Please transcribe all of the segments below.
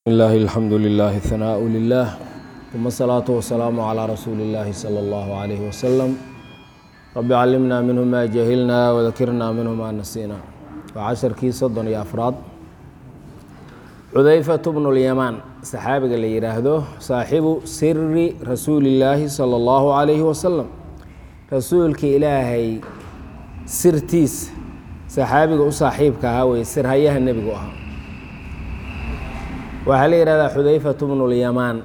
الله الحمد لله الثناء لله ثم الصلاة والسلام على رسول الله صلى الله عليه وسلم رب علمنا منه ما جهلنا وذكرنا منه ما نسينا وعشرkii soddon iyo afraad xudayfة بن اليمان saxaabiga la yihaahdo saaxibu siri rasuuli الlaahi salى الlahu عalayه wasalam rasuulka ilaahay sirtiisa saxaabiga u saaxiibka ahaa weye sirhayaha nebigu ahaa waxaa la yihahdaa xudayfatu bnu lyamaan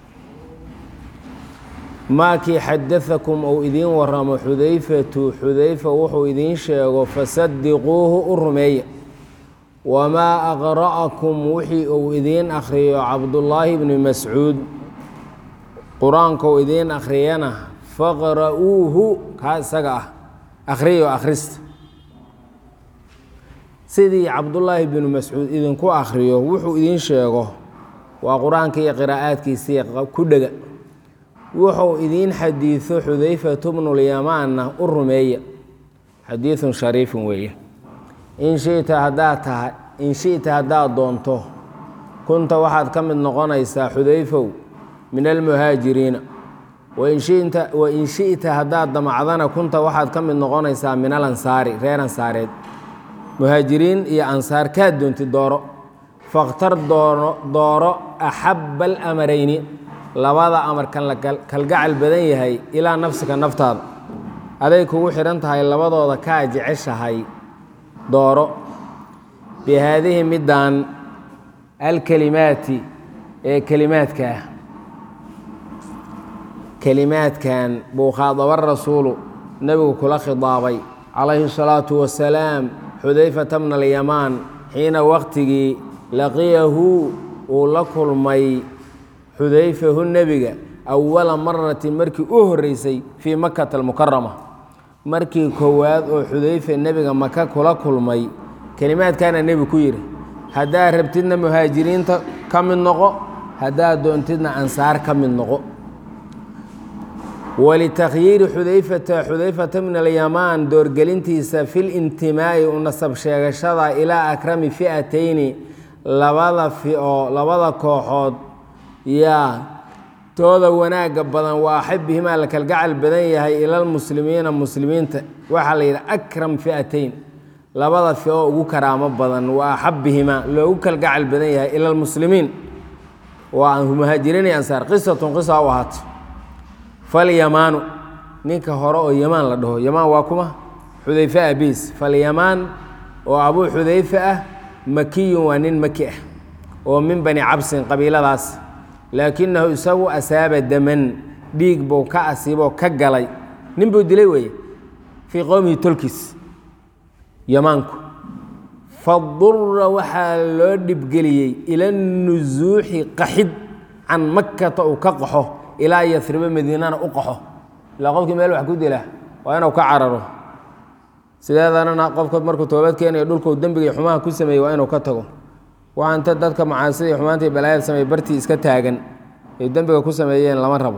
maakii xadaakum ou idiin waramo xudayfatu xudayfa wuxuu idiin sheego fasadiquuhu u rumeeya wamaa aqra'akum wixii uu idiin akhriyo cabdullaahi bni mascuud qur-aanka uu idiin akhriyana faqra'uuhu kaa isaga ah akhriyo akhrista sidii cabdullaahi binu mascuud idinku akhriyo wuxuu idiin sheego waa qur-aanka iyo qiraa'aadkiisii ku dhega wuxuu idiin xadiido xudayfatu bnulyamaanna u rumeeya xadiidun shariifun weeye in shita haddaad tahay in shita haddaad doonto kunta waxaad ka mid noqonaysaa xudayfow min almuhaajiriina wain shita haddaad damacdana kunta waxaad ka mid noqonaysaa min alansaari reer ansaareed muhaajiriin iyo ansaar kaad doontid dooro fakhtar doono dooro axabba alamarayni labada amarkan la kalgacal badan yahay ilaa nafsika naftaada aday kugu xidhan tahay labadooda kaa jeceshahay dooro bi haadihi middan alkelimaati ee kelimaadka ah kelimaadkan buu khaadaba rasuulu nebigu kula khidaabay calayhi الsalaatu wasalaam xudayfata bna alyamaan xiina waqtigii laqiyahu uu la kulmay xudayfahu nebiga awala maratin markii u horeysay fii makata almukarama markii koowaad oo xudayfa nebiga maka kula kulmay kelimaadkaana nebi ku yidhi haddaad rabtidna muhaajiriinta ka mid noqo haddaad doontidna ansaar ka mid noqo walitakhyiiri xudayfata xudayfata bn alyamaan doorgelintiisa fi lintimaa'i u nasab sheegashada ilaa akrami fi'atayni labada fioo labada kooxood yaa tooda wanaagga badan waa axabihimaa la kalgacal badan yahay ilalmuslimiina muslimiinta waxaa la yidhi akram fi'atayn labada fioo ugu karaamo badan waa axabihimaa loogu kalgacal badan yahay ilalmuslimiin waa muhaajiriin iyo ansaar qisatun qisa u ahaato falyamaanu ninka hore oo yamaan la dhaho yamaan waa kuma xudayfe abiis falyamaan oo abuu xudayfe ah makiyun waa nin maki ah oo min bani cabsin qabiiladaas laakinahu isagu asaaba daman dhiig buu ka asiiboo ka galay nin buu dilay weeye fii qowmihi tolkiis yamaanku fadura waxaa loo dhibgeliyey ila nusuuxi qaxid can makata uu ka qaxo ilaa yasribo madiinana u qaxo ilaa qofkii meel wax ku dila waa inuu ka cararo sideedanana qofka markuu toobad keenayo dhulkuu dembiga iyo xumaha ku sameeyey waa inuu ka tago waxaa inta dadka macaasida iyo xumaanta iyo balaayada sameey bartii iska taagan ay dembiga ku sameeyeen lama rabo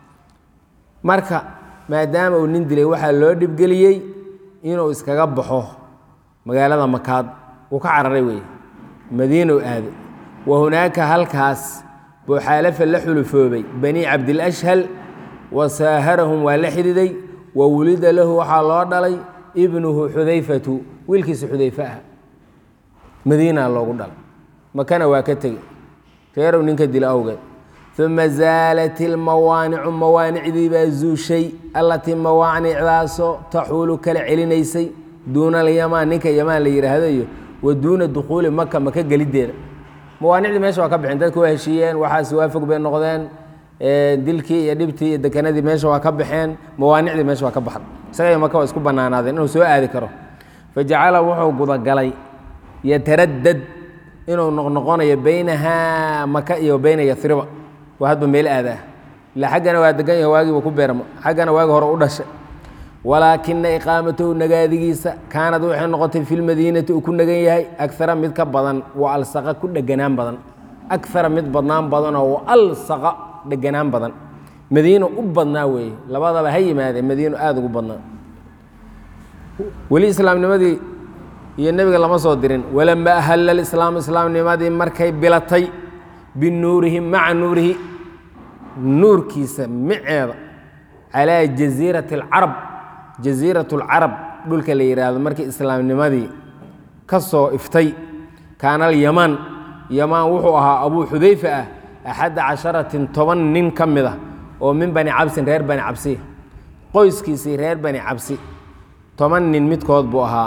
marka maadaama uu nin dilay waxaa loo dhibgeliyey inuu iskaga baxo magaalada makaad uu ka cararay weeye madiina u aaday wa hunaaka halkaas buu xaalafa la xulufoobay bani cabdilashhal wa saaharahum waa la xididay wa wulida lahu waxaa loo dhalay ibnuhu xudayfatu wiilkiisa xudayfe ah madiina loogu dhalay makana waa ka tegey reerow ninka dila awgeed uma zaalat ilmawaanicu mawaanicdii baa zuushay allatii mawaanicdaasoo taxuulu kala celinaysay duuna alyamaan ninka yamaan la yidhaahdo iyo wa duuna dukhuuli maka maka geliddeeda mawaanicdii meesha waa ka bixeen dadku waa heshiiyeen waxaas waafog bay noqdeen dilkii iyo dhibtii iyo dekanadii meesha waa ka baxeen mawaanicdii meesha waa ka baxday isaga maka waa isku bannaanaadeen inuu soo aadi karo fajacala wuxuu gudagalay yataradad inuu noqnoqonayo beynahaa maka iyo beyna yasriba waa hadba meel aadaa ila xaggana waa degan yahay waagiiba ku beermo xaggana waagi hore u dhashay walaakina iqaamatahu nagaadigiisa kaanad waxay noqotay fi lmadiinati uu ku nagan yahay agara mid ka badan wa alsaqa ku dheganaan badan agara mid badnaan badanoo wa alsaqa dheganaan badan madiino u badnaa weeye labadaba ha yimaadee madiino aada ugu badnaa weli islaamnimadii iyo nebiga lama soo dirin walama ahalla alislaamu islaamnimadii markay bilatay binuurihi maca nuurihi nuurkiisa miceeda calaa jasiirati alcarab jasiirat alcarab dhulka la yidhaahdo markii islaamnimadii ka soo iftay kaana alyamaan yamaan wuxuu ahaa abuu xudayfa ah axadda casharatin toban nin ka mid ah oo min bani cabsin reer bani cabsi qoyskiisii reer bani cabsi toban nin midkood buu ahaa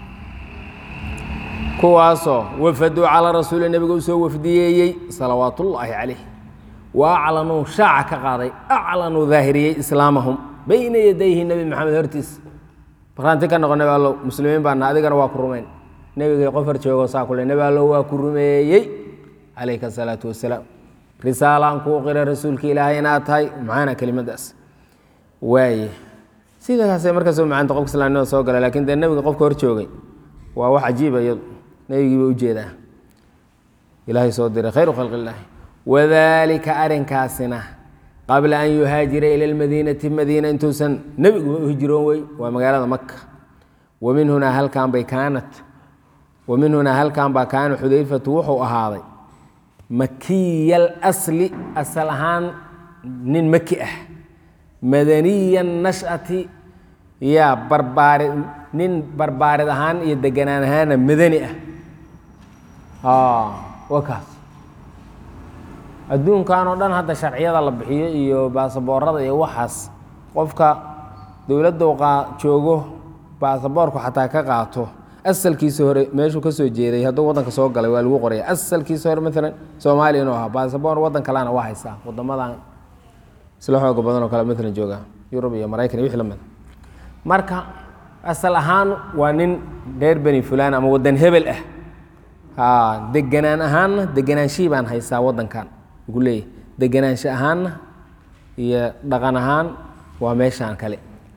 kuwaasoo wafaduu calaa rasuuli nebiga usoo wafdiyeeyey salawaatullaahi calayh wa aclanuu shaaca ka qaaday aclanuu daahiriyey islaamahum bayna yadayhi nebi maxamed hortiis markhaanti ka noqo nebi allow muslimiin baana adigana waa ku rumayn nebigay qof hor joogo saa kule nebi allow waa ku rumeeyey calayka asalaatu wasalaam risaalaan kuu qira rasuulka ilaahay inaad tahay maxaana kelimadaas waaye sidaasay markaasoo macaanta qofka islaamnimada soo gala lakin dee nebiga qofka hor joogay waa wax cajiiba iyadu nebigiiba ujeedaa ilaahay soo diray khayru khalqi illaahi wadalika arrinkaasina qabla an yuhaajira ila lmadiinati madiina intuusan nebiguba u hijroon wey waa magaalada maka wa min hunaa halkan bay kaanat wa min hunaa halkan baa kaana xudayfatu wuxuu ahaaday makiya alasli asal ahaan nin maki ah madaniya nashati yaa barbaari nin barbaarid ahaan iyo deganaan ahaana madani ah waa kaas adduunkan oo dhan hadda sharciyada la bixiyo iyo baasaboorada iyo waxaas qofka dowladda joogo baasaboorku xataa ka qaato asalkiisa hore meeshuu ka soo jeeday hadduu waddanka soo galay waa lagu qoraya asalkiisa hore maalan soomaaliya inuu ahaa baasaboor waddan kalena waa haystaa wadamadan isla xooga badan oo kale maalan jooga yurub iyo maraykan iyo wixii la mid marka asal ahaan waa nin reer beni fulaan ama waddan hebel ah deganaan ahaanna deganaanshihii baan haystaa waddankan ugu leeyahy deganaansho ahaanna iyo dhaqan ahaan waa meeshaan kale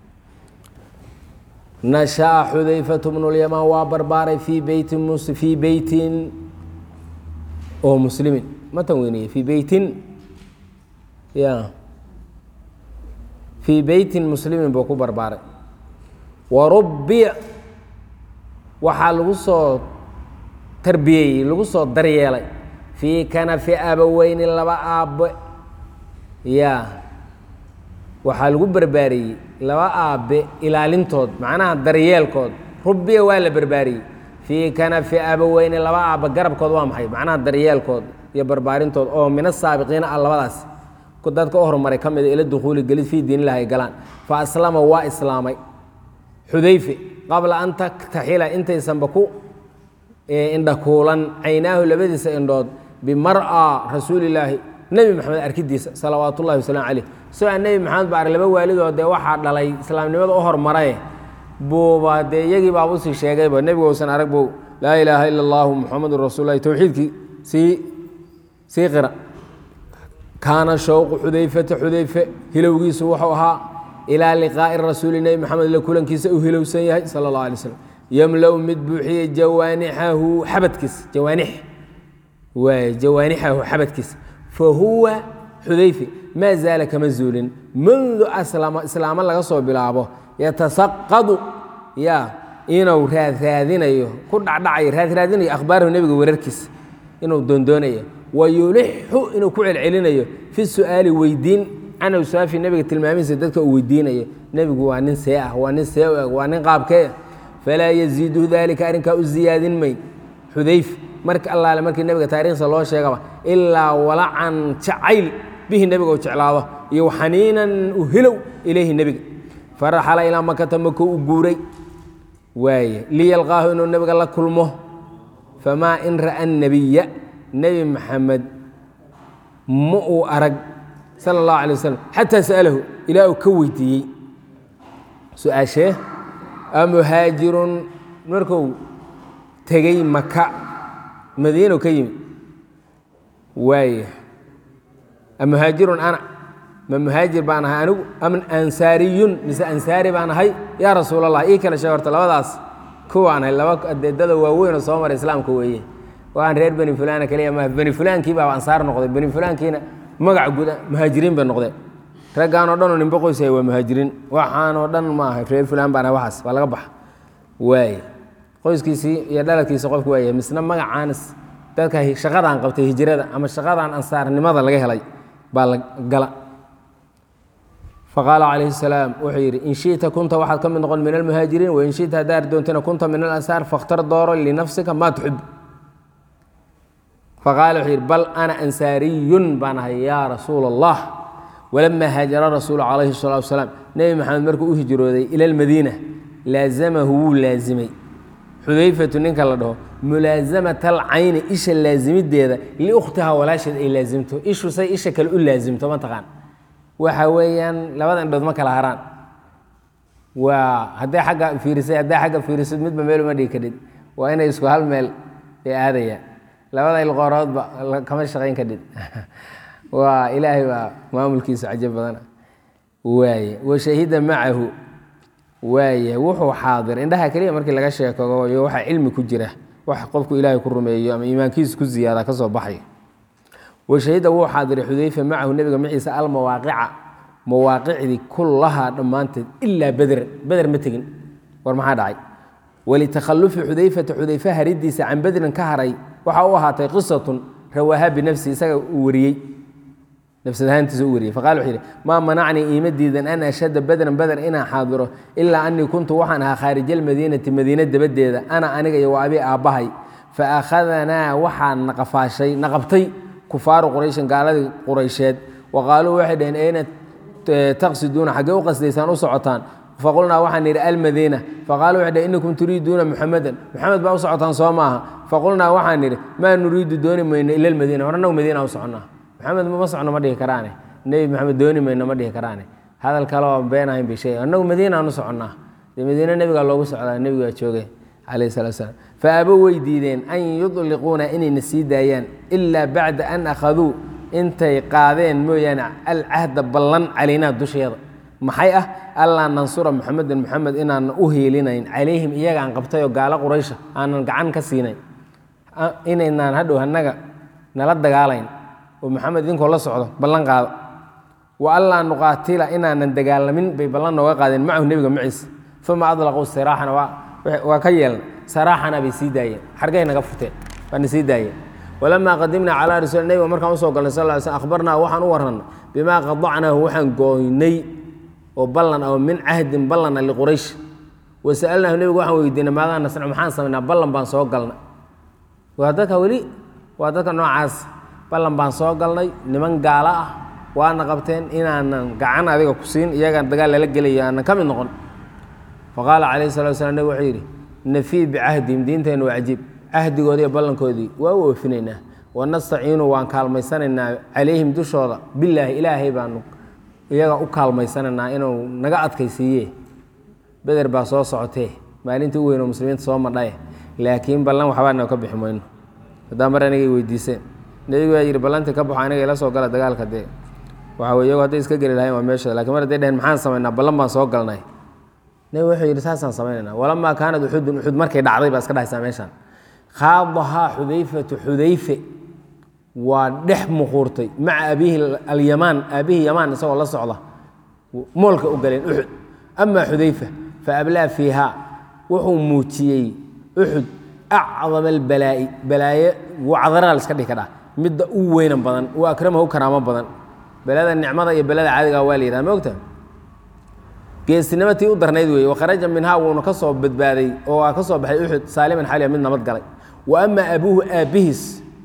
nasha'a xudayfatu bnulyamaan waa barbaaray fii beytin fii beytin oo muslimin ma tan weyneye fii beytin ya fii beytin muslimin buu ku barbaaray warubbic waxaa lagu soo tarbiyeeyey lagu soo daryeelay fii kanafi abaweyni laba aabbe yaa waxaa lagu barbaariyey laba aabbe ilaalintood macnaha daryeelkood rubbiya waa la barbaariyey fii kanafi abaweyni laba aabbe garabkood waa maxay macnaha daryeelkood iyo barbaarintood oo min asaabiqiina ah labadaas dadka u horumaray ka mida ila dukhuuli gelid fii diinilah ay galaan fa aslama waa islaamay xudayfe qabla an taktaxila intaysanba ku indhakuulan caynaahu labadiisa indhood bimar'a rasuulilaahi nebi maxamed arkidiisa salawaat ullahi wasalaamu caleyh soo aan nebi maxamed ba ar laba waalidoo dee waxaa dhalay islaamnimada u hormaraye buuba dee iyagii baaba usii sheegayba nebigu usan arag bow laa ilaaha ila allahu muxamadun rasuululahi towxiidkii sii sii qira kaana shawqu xudayfata xudayfe hilowgiisu wuxuu ahaa ilaa liqaa'i rasuuli nebi maxamed la kulankiisa uu hilowsan yahay sala allah alay slam yamla-u mid buuxiyey jawaanixahu xabadkiisa jawaanix waay jawaanixahu xabadkiisa fa huwa xudayfe maa zaala kama zuulin mundu aslama islaamo laga soo bilaabo yatasaqadu ya inuu raadraadinayo ku dhacdhacayo raadraadinayo akhbaarahu nebiga wararkiisa inuu doondoonayo wayulixu inuu ku celcelinayo fi su'aali weydiin can awsaafi nebiga tilmaamihiisa dadka uu weydiinayo nebigu waa nin see ah waa nin see u eg waa nin qaabkee falaa yaziiduhu daalika arrinkaa u ziyaadin mayn xudayf marka allaale markii nebiga taariikhsa loo sheegaba ilaa walacan jacayl bihi nebiga uu jeclaado iyo xaniinan u hilow ilayhi nebiga faraxala ilaa makata mako u guuray waaye liyalqaahu inuu nebiga la kulmo famaa in ra'a nabiya nebi maxamed ma uu arag sala اllahu alay wasalam xataa sa'alahu ilaa uu ka weydiiyey su-aashee amuhaajirun marku tegey maka madiinu ka yimi waaya amuhaajirun ana ma muhaajir baan ahay anigu am ansaariyun mise ansaari baan ahay yaa rasuul allah ii kala sheeg horta labadaas kuwaan ahay laba adeedada waaweyn oo soo maray islaamka weeye waan reer beni fulana keliya ma beni fulaankii baa ansaar noqday beni fulaankiina magaca guda muhaajiriin bay noqdeen raggaan oo dhan oo nimbe qoysay waa muhaajiriin waxaanoo dhan ma aha reer fulaan baan ahay waxaas waa laga baxa waaye qoyskiisii iyo dhaladkiisa qofku waayahay misna magacaanis dadka shaqadaan qabtay hijrada ama shaqadaan ansaarnimada laga helay baa la gala faqaala calayhi salaam wuxuu yidhi in shita kunta waxaad ka mid noqon min almuhaajiriin wain shita haddaad doontana kunta min alansaar fakhtar dooro linafsika maa tuxib faqaala wuxuu yidhi bal ana ansaariyun baan ahay yaa rasuula allah walamaa haajara rasuulu calayhi salatu wasalaam nebi maxamed markuu u hijrooday ila almadiina laazamahu wuu laazimay xudayfatu ninka la dhaho mulaasamata alcayni isha laazimideeda liukhtiha walaasheed ay laazimto ishu say isha kale u laazimto mataqaan waxa weeyaan labada indhood ma kala haraan waa hadday agga fiirisay hadday agga fiirisid midba meel uma dhigi kadhid waa inay isku hal meel ay aadayaan labada ilqooroodba kama shaqayn kadhid waa ilaahay baa maamulkiisa cajo badana waaye washahida macahu waaye wuxuu xaadir indhaha keliya markii laga sheekoyo waxaa cilmi ku jira wax qofku ilaahay ku rumeeyo ama iimaankiisa ku ziyaada ka soo baxayo washahida wuu xaadiray xudayfa macahu nebiga maciisa almawaaqica mawaaqicdii kullahaa dhammaanteed ilaa bedran beder ma tegin war maxaa dhacay walitakhalufi xudayfata xudayfa haridiisa can bedrin ka haray waxaa u ahaatay qisatun rawaaha binafsi isaga uu wariyey nafsad ahaantiisa u wariyey faqala wuxuu yidhi maa manacnii iima diidan an ashhada bedran beder inaan xaadiro ilaa anii kuntu waxaan ahaa khaarija almadiinati madiina dabadeeda ana aniga iyo wa abi aabbahay fa akhadanaa waxaa naqafaashay naqabtay kufaaru qurayshin gaaladii quraysheed wa qaaluu waxay dhaheen ayna taqsiduuna xaggee u qasdaysaan u socotaan faqulnaa waxaan nidhi almadiina faqaaluu waxay dhaheen innakum turiiduuna muxamedan muxamed baa u socotaan soo maaha faqulnaa waxaan nidhi maa nuriidu dooni mayno ila almadiina hor annagu madiina u soconnaa maxamed ma socno ma dhihi karaane nebi maxamed dooni mayno ma dhihi karaane hadal kale oo been ahayn bay sheegay annagu madiinaan u soconnaa dee madiine nebigaa loogu socdaa nebigaa joogay calayhi salatu wasalaam fa abo way diideen an yudliquuna inayna sii daayaan ilaa bacda an akhaduu intay qaadeen mooyaane alcahda ballan calaynaa dusheeda maxay ah allaa nansura muxamedan muxamed inaanan u hiilinayn calayhim iyagaan qabtayoo gaalo quraysha aanan gacan ka siinayn inaynaan hadhow annaga nala dagaalayn oo maxamed idinkoo la socdo ballan qaado wa allaa nuqaatila inaanan dagaalamin bay ballan nooga qaadeen macahu nebiga maciisa uma adlaquu siraaxana waa ka yeelna saraaxana bay sii daayeen xargay naga furteen waana sii daayeen walamaa qadimnaa calaa rasuul nebiga markaan usoo galnay sal ly slm akhbarnaa waxaan u warranna bimaa qadacnaahu waxaan gooynay oo ballan oo min cahdin ballana liquraysh wasa'alnaahu nebigu waxaan weydiinay maadaa nasnac maxaan samaynaa ballan baan soo galnay waa dadka weli waa dadka noocaas ballan baan soo galnay niman gaalo ah waana qabteen inaanan gacan adiga ku siin iyagaan dagaal lala gelayo aanan ka mid noqon faqaala calayhi salatu waslam nebig wuxuu yidhi nafii bicahdihim diinteenna waa cajiib cahdigoodii iyo ballankoodii waa u oofinaynaa wanastaciinu waan kaalmaysanaynaa calayhim dushooda bilaahi ilaahay baanu iyaga u kaalmaysanaynaa inuu naga adkaysiiye beder baa soo socotee maalintii u weynoo muslimiinta soo madhaye laakiin ballan waxbaana ka bixi mayno haddaa mar anigay weydiiseen nebigu baa yidhi ballantii ka baxo aniga ila soo gala dagaalka dee waxa wey iyagu hadday iska geli lahayn waa meeshooda lakin mar hadday dheheen maxaan samaynaa ballan baan soo galnay nebigu wuxuu yidhi saasaan samaynayna walamaa kaanad uxudun uxud markay dhacday baa iska dhahaysaa meeshaan khaadahaa xudayfatu xudayfe waa dhex muquurtay maca abiihi alyamaan aabihii yamaan isagoo la socda moolka u galeen uxud amaa xudayfa fa ablaa fiihaa wuxuu muujiyey uxud acdama albalaa'i balaaye wacdaraa la iska dhihi kadhaa midda u weynan badan u akramahu karaamo badan balada nicmada iyo balada caadiga waa la yidhaha ma ogta geesinimo tii u darnayd weeye wakharaja minhaa wuuna ka soo badbaaday oo waa ka soo baxay uxud saaliman xaliya mid nabad galay wa amaa abuuhu aabbihiis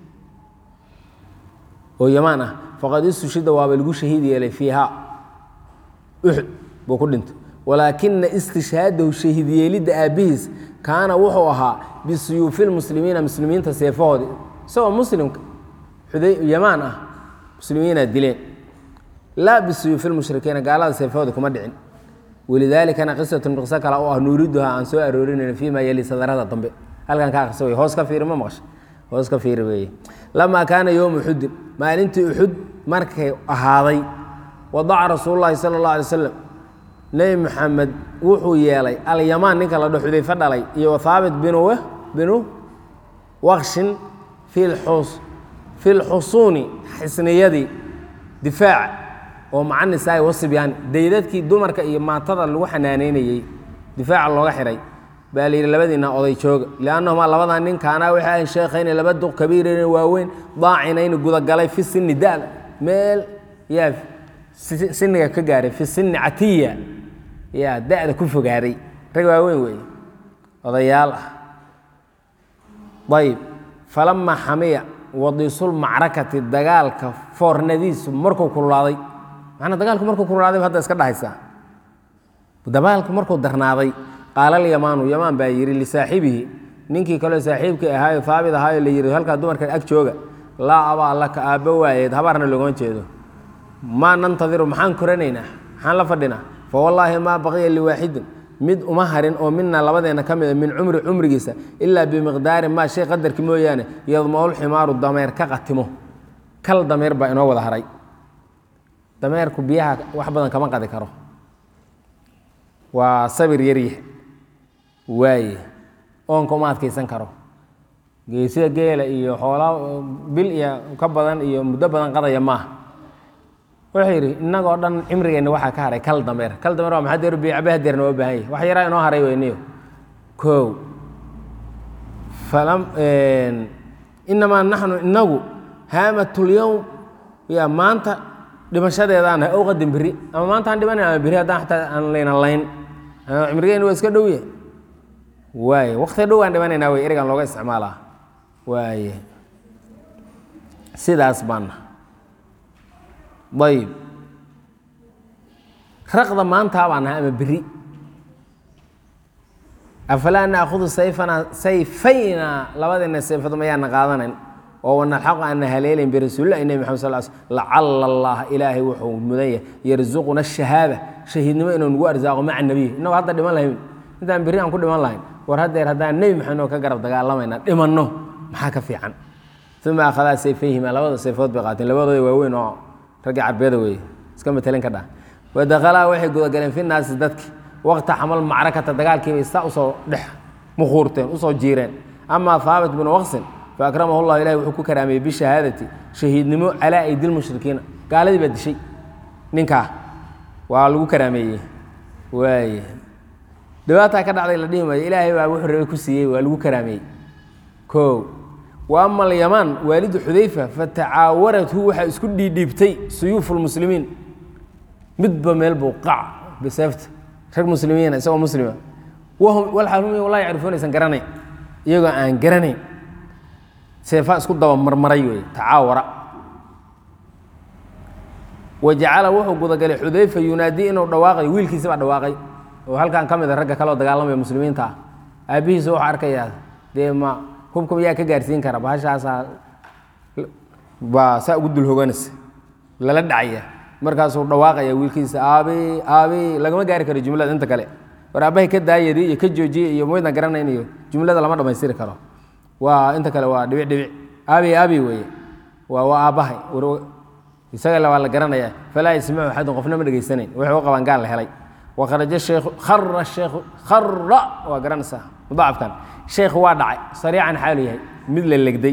oo yamaan ah faqad istushida waaba lagu shahiid yeelay fiihaa uxud buu ku dhintay walaakina istishhaadahu shahiid yeelidda aabbihiis kaana wuxuu ahaa bisuyuufi lmuslimiina muslimiinta seefahoodi isagoo muslimka yamaan ah muslimiinaa dileen laa bisuyuufi lmushrikiina gaalada seefahooda kuma dhicin walidaalikana qisatun qiso kale oo ah nuuriduha aan soo aroorinayno fii maa yali sadarada dambe halkan ka akrisa wey hoos ka fiiri ma maqasha hoos ka fiiri weeye lamaa kaana yowma uxudin maalintii uxud markay ahaaday wadaca rasuululahi sala اllah alay slam nebi maxamed wuxuu yeelay alyamaan ninka la dho xudayfe dhalay iyo thaabit binu binu wakshin fi fi lxusuuni xisniyadii difaaca oo maca nisaai wasibyaani daydadkii dumarka iyo maatada lagu xanaaneynayey difaaca looga xihay baa la yidhi labadiina oday jooga liannahumaa labadaa nin kaanaa waxay ahayn sheekhayni laba duq kabiirayni waaweyn daacinayni gudagalay fi sinni da'da meel yaa siniga ka gaaray fi sinni catiya yaa da'da ku fogaaday rag waaweyn weeye odayaal ah ayb falamaa xamiya wadiisul macrakati dagaalka foornadiisu markuu kululaaday macnaa dagaalku markuu kululaaday hadda iska dhahaysaa dagaalku markuu darnaaday qaala alyamaanu yamaan baa yidhi lisaaxibihi ninkii kaleo saaxiibkii ahaayo haabit ahaayo la yidhi halkaa dumarka ag jooga laa abaa laka aabbo waayeed habaarna loogama jeedo maa nantadiru maxaan koranaynaa maxaan la fadhinaa fa wallaahi maa baqiya liwaaxidin mid uma harin oo mina labadeenna ka mida min cumri cumrigiisa ilaa bimiqdaari maa shay qadarki mooyaane yadmaul ximaaru dameer ka qatimo kal dameer baa inoo wada haray dameerku biyaha wax badan kama qadi karo waa sabir yaryah waaye oonka uma adkaysan karo geesida geela iyo xoolaa bil iyo ka badan iyo muddo badan qadaya maaha wuxuu yidhi innagoo dhan cimrigeenna waxaa ka haray kal dameer kal dameer waa maxaa deer biyo cabe hadeerna waa baahan yahy wax yaraa inoo haray weyniyo kow falam inamaa naxnu inagu haamatulyowm yaa maanta dhimashadeedaan ow qadin beri ama maanta aan dhimanayn ama beri haddaan xataa aan layna layn cimrigeena waa iska dhowya waaye wakti dhow aan dhimanaynaa wey erigan looga isticmaalaa waaye sidaas baana ayb raqda maantaa baan nahay ama beri afalaa naakudu sayfana sayfayna labadeena sayfadu mayaana qaadanayn oo wanalxaqu aana haleelayn birasuulillahi nebi maxamed sal sl lacala allah ilaahay wuxuu mudan yahay yarzuquna shahaada shahiidnimo inuu nagu arsaaqo maca nebiy innagoo hadda dhiman lahayn intaan berri aan ku dhiman lahayn war haddeer haddaan nebi maxamed oo ka garab dagaalamayna dhimanno maxaa ka fiican uma akhadaa sayfayhima labada sayfood bay qaateen labadooda waaweyn oo raggii carbeeda weeye iska matelin ka dhah wadakhalaa waxay gudagaleen fi naasi dadki waqta xamal macrakata dagaalkiibay saa usoo dhex muquurteen usoo jiireen amaa haabit binu waqsin fa akramahu llah ilahi wuxuu ku karaameeyey bishahaadati shahiidnimo calaa aydi lmushrikiina gaaladii baa dishay ninkaa waa lagu karaameeyey waay dhibaataa ka dhacday la dhihi maayo ilaahay baa wuxuu rabay ku siiyey waa lagu karaameeyey ko wa ama alyamaan waalidu xudayfa fatacaawarathu waxaa isku dhiidhiibtay suyuufu lmuslimiin midba meel buu qac biseefta rag muslimiina isagoo muslima wahum walxaal hum walaa yacrifuuna aysan garanayn iyagoo aan garanayn seefaa isku daba marmaray wey tacaawara wa jacala wuxuu gudagalay xudayfa yunaadii inuu dhawaaqay wiilkiisi baa dhawaaqay oo halkan ka mid a ragga kaleoo dagaalamaya muslimiinta ah aabbihiisa wuxuu arkayaa dee ma hubka yaa ka gaarsiin kara bahashaasaa baa saa ugu dul hoganaysa lala dhacaya markaasuu dhawaaqaya wiilkiisa aabi aabi lagama gaari karo jumlada inta kale war aabbahay ka daayadi iyo ka joojiye iyo maydna garanayn iyo jumlada lama dhammaystiri karo waa inta kale waa dhibic dhibic aabi aabi weeye waa waa aabbahay isaga waa la garanaya falaa yasmacu axadun qofna ma dhegaysanayn wuxuu u qabaan gaal la helay wakharaja sheekhu khara sheekhu khara waa garanaysaa mudaacafkan sheekhu waa dhacay sariican xaalu yahay mid la legday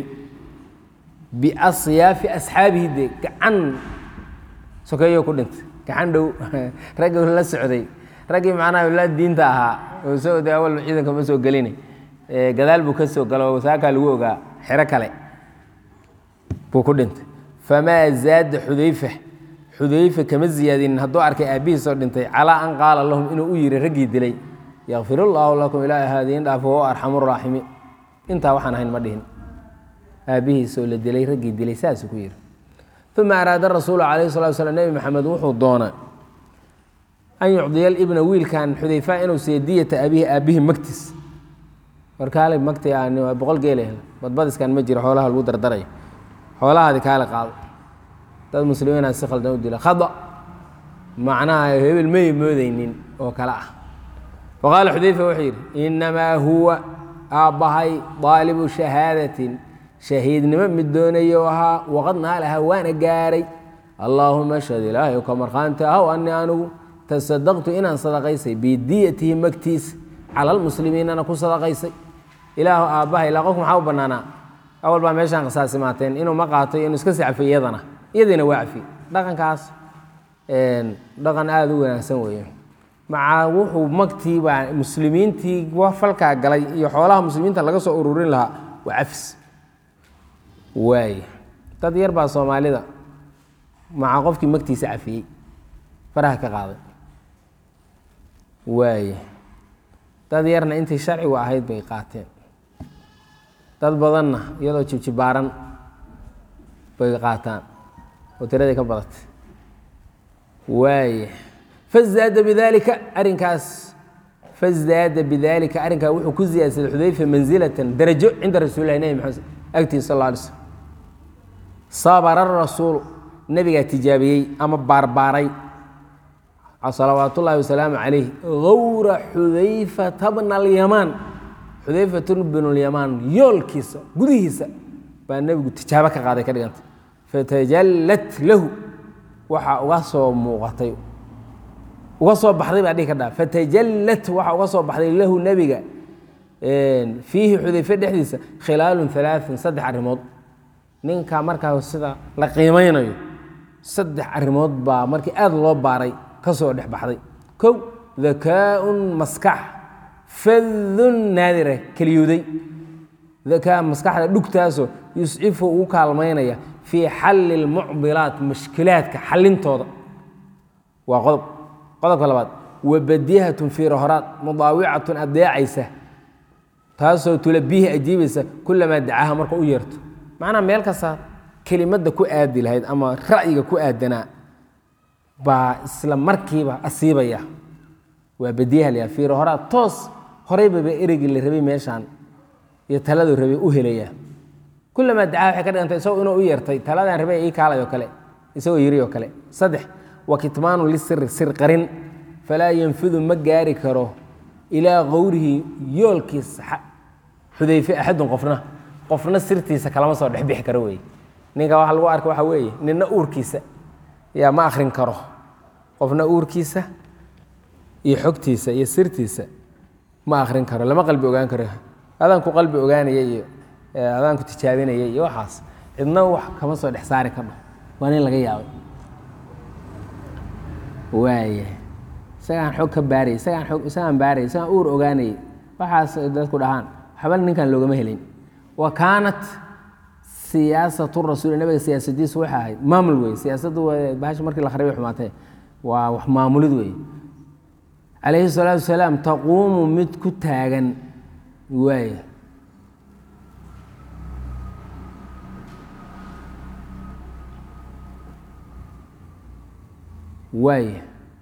biasyaafi asxaabihi dee gacan sokeeyo ku dhintay gacan dhow raggi la socday raggii macnaha la diinta ahaa oo soo de awal ciidanka ma soo gelina gadaal buu ka soo galo saakaa lagu ogaa xero kale buu ku dhintay famaa zaada xudayfa xudayfa kama ziyaadinin hadduu arkay aabbihiisoo dhintay calaa an qaala lahum inuu u yiri raggii dilay yakfir allaahu lakum ilaa haadiin dhaafo wa arxamu raaximiin intaa waxaan ahayn ma dhihin aabbihiisoo la dilay raggii dilay saasuu ku yidhi uma araada rasuulu calayhi salatu slam nebi maxamed wuxuu doonay an yucdiya libna wiilkan xudayfa inuu siiyo diyata abihi aabbihi magtiis warkaale magti boqol geele badbadiskan ma jiro xoolaha lagu dardarayo xoolahaadi kaale qaado dad muslimiina si khaldan u dila khada macnaha hebel may moodeynin oo kale ah faqaala xudayfa wuxuu yidhi inamaa huwa aabbahay daalibu shahaadatin shahiidnimo mid doonayo ahaa waqad naalaha waana gaaray allaahuma shhad ilaahay ka markhaanti ahow ani anigu tasadaqtu inaan sadaqaysay bidiyatihi magtiisa cala lmuslimiinana ku sadaqaysay ilaahu aabbahay ilaa qofku maxaa u bannaanaa awal baa meeshaan qasaasimaateen inuu ma qaato inuu iska sacfo iyadana iyadiina waa cafi dhaqankaas dhaqan aada u wanaagsan weeye maca wuxuu magtii baa muslimiintii falkaa galay iyo xoolaha muslimiinta laga soo ururin lahaa waa cafis waay dad yar baa soomaalida maca qofkii magtiisa cafiyey faraha ka qaaday waay dad yarna intii sharcigu ahayd bay qaateen dad badanna iyadoo jibjibaaran bay qaataan oo tiraday ka badatay waay fazaada bidalika arrinkaas fazaada bidalika arrinkaa wuxuu ku ziyaadsaday xudayfa mansilatan darajo cinda rasuulilahi nebi maxamed agtiisa sal lla alay slm sabara rasuulu nebigaa tijaabiyey ama baarbaaray salawaat ullaahi wasalaamu calayh gawra xudayfata bna alyamaan xudayfat bnu lyamaan yoolkiisa gudihiisa baa nebigu tijaabo ka qaaday ka dhiganta fatajallat lahu waxaa uga soo muuqatay uga soo baxday baa dhihi ka dhaa fatajallat waxaa uga soo baxday lahu nebiga fiihi xudayfe dhexdiisa khilaalun alaain saddex arrimood ninka markaa sida la qiimeynayo saddex arrimood baa markii aada loo baaray ka soo dhex baxday kow dakaaun maskax fadun naadira keliyooday dakaa maskaxda dhugtaasoo yuscifu ugu kaalmaynaya fii xalli lmucdilaat mushkilaadka xallintooda waa qodob qodobka labaad wabadihatun fiirahoraad mudaawicatun adeecaysa taasoo tulabiihi ajiibaysa kulamaa dacaha marka u yeerto macnaa meel kasta kelimadda ku aadi lahayd ama ra'yiga ku aadanaa baa isla markiiba asiibaya waa badiyaha la fiirahoraad toos horeybaba ereygii la rabay meeshaan iyo taladuu rabay u helayaa kulamaa dacaha waxay ka dhigantay isagoo inuu u yeertay taladaan rabay ii kaalay oo kale isagoo yiri oo kale saddex wa kitmaanu lisiri sir qarin falaa yanfidu ma gaari karo ilaa qowrihi yoolkiisa xudayfe axadun qofna qofna sirtiisa kalama soo dhexbixi karo wey ninka waxa lagu arka waxa weeye nina uurkiisa yaa ma akrin karo qofna uurkiisa iyo xogtiisa iyo sirtiisa ma akrin karo lama qalbi ogaan karo adaanku qalbi ogaanaya iyo adaanku tijaabinaya iyo waxaas cidna wax kama soo dhex saari kardho waa nin laga yaabay waaya isagaan xog ka baaray isagaan og isagaan baaray isagaan uur ogaanayay waxaas dadku dhahaan waxba ninkan loogama helin wa kaanat siyaasatu rasuul nabiga siyaasadiisu waxay ahayd maamul wey siyaasaddu bahasha markii la kharibay xumaatee waa wax maamulid wey calayhi salaatu wasalaam taquumu mid ku taagan waaya waaya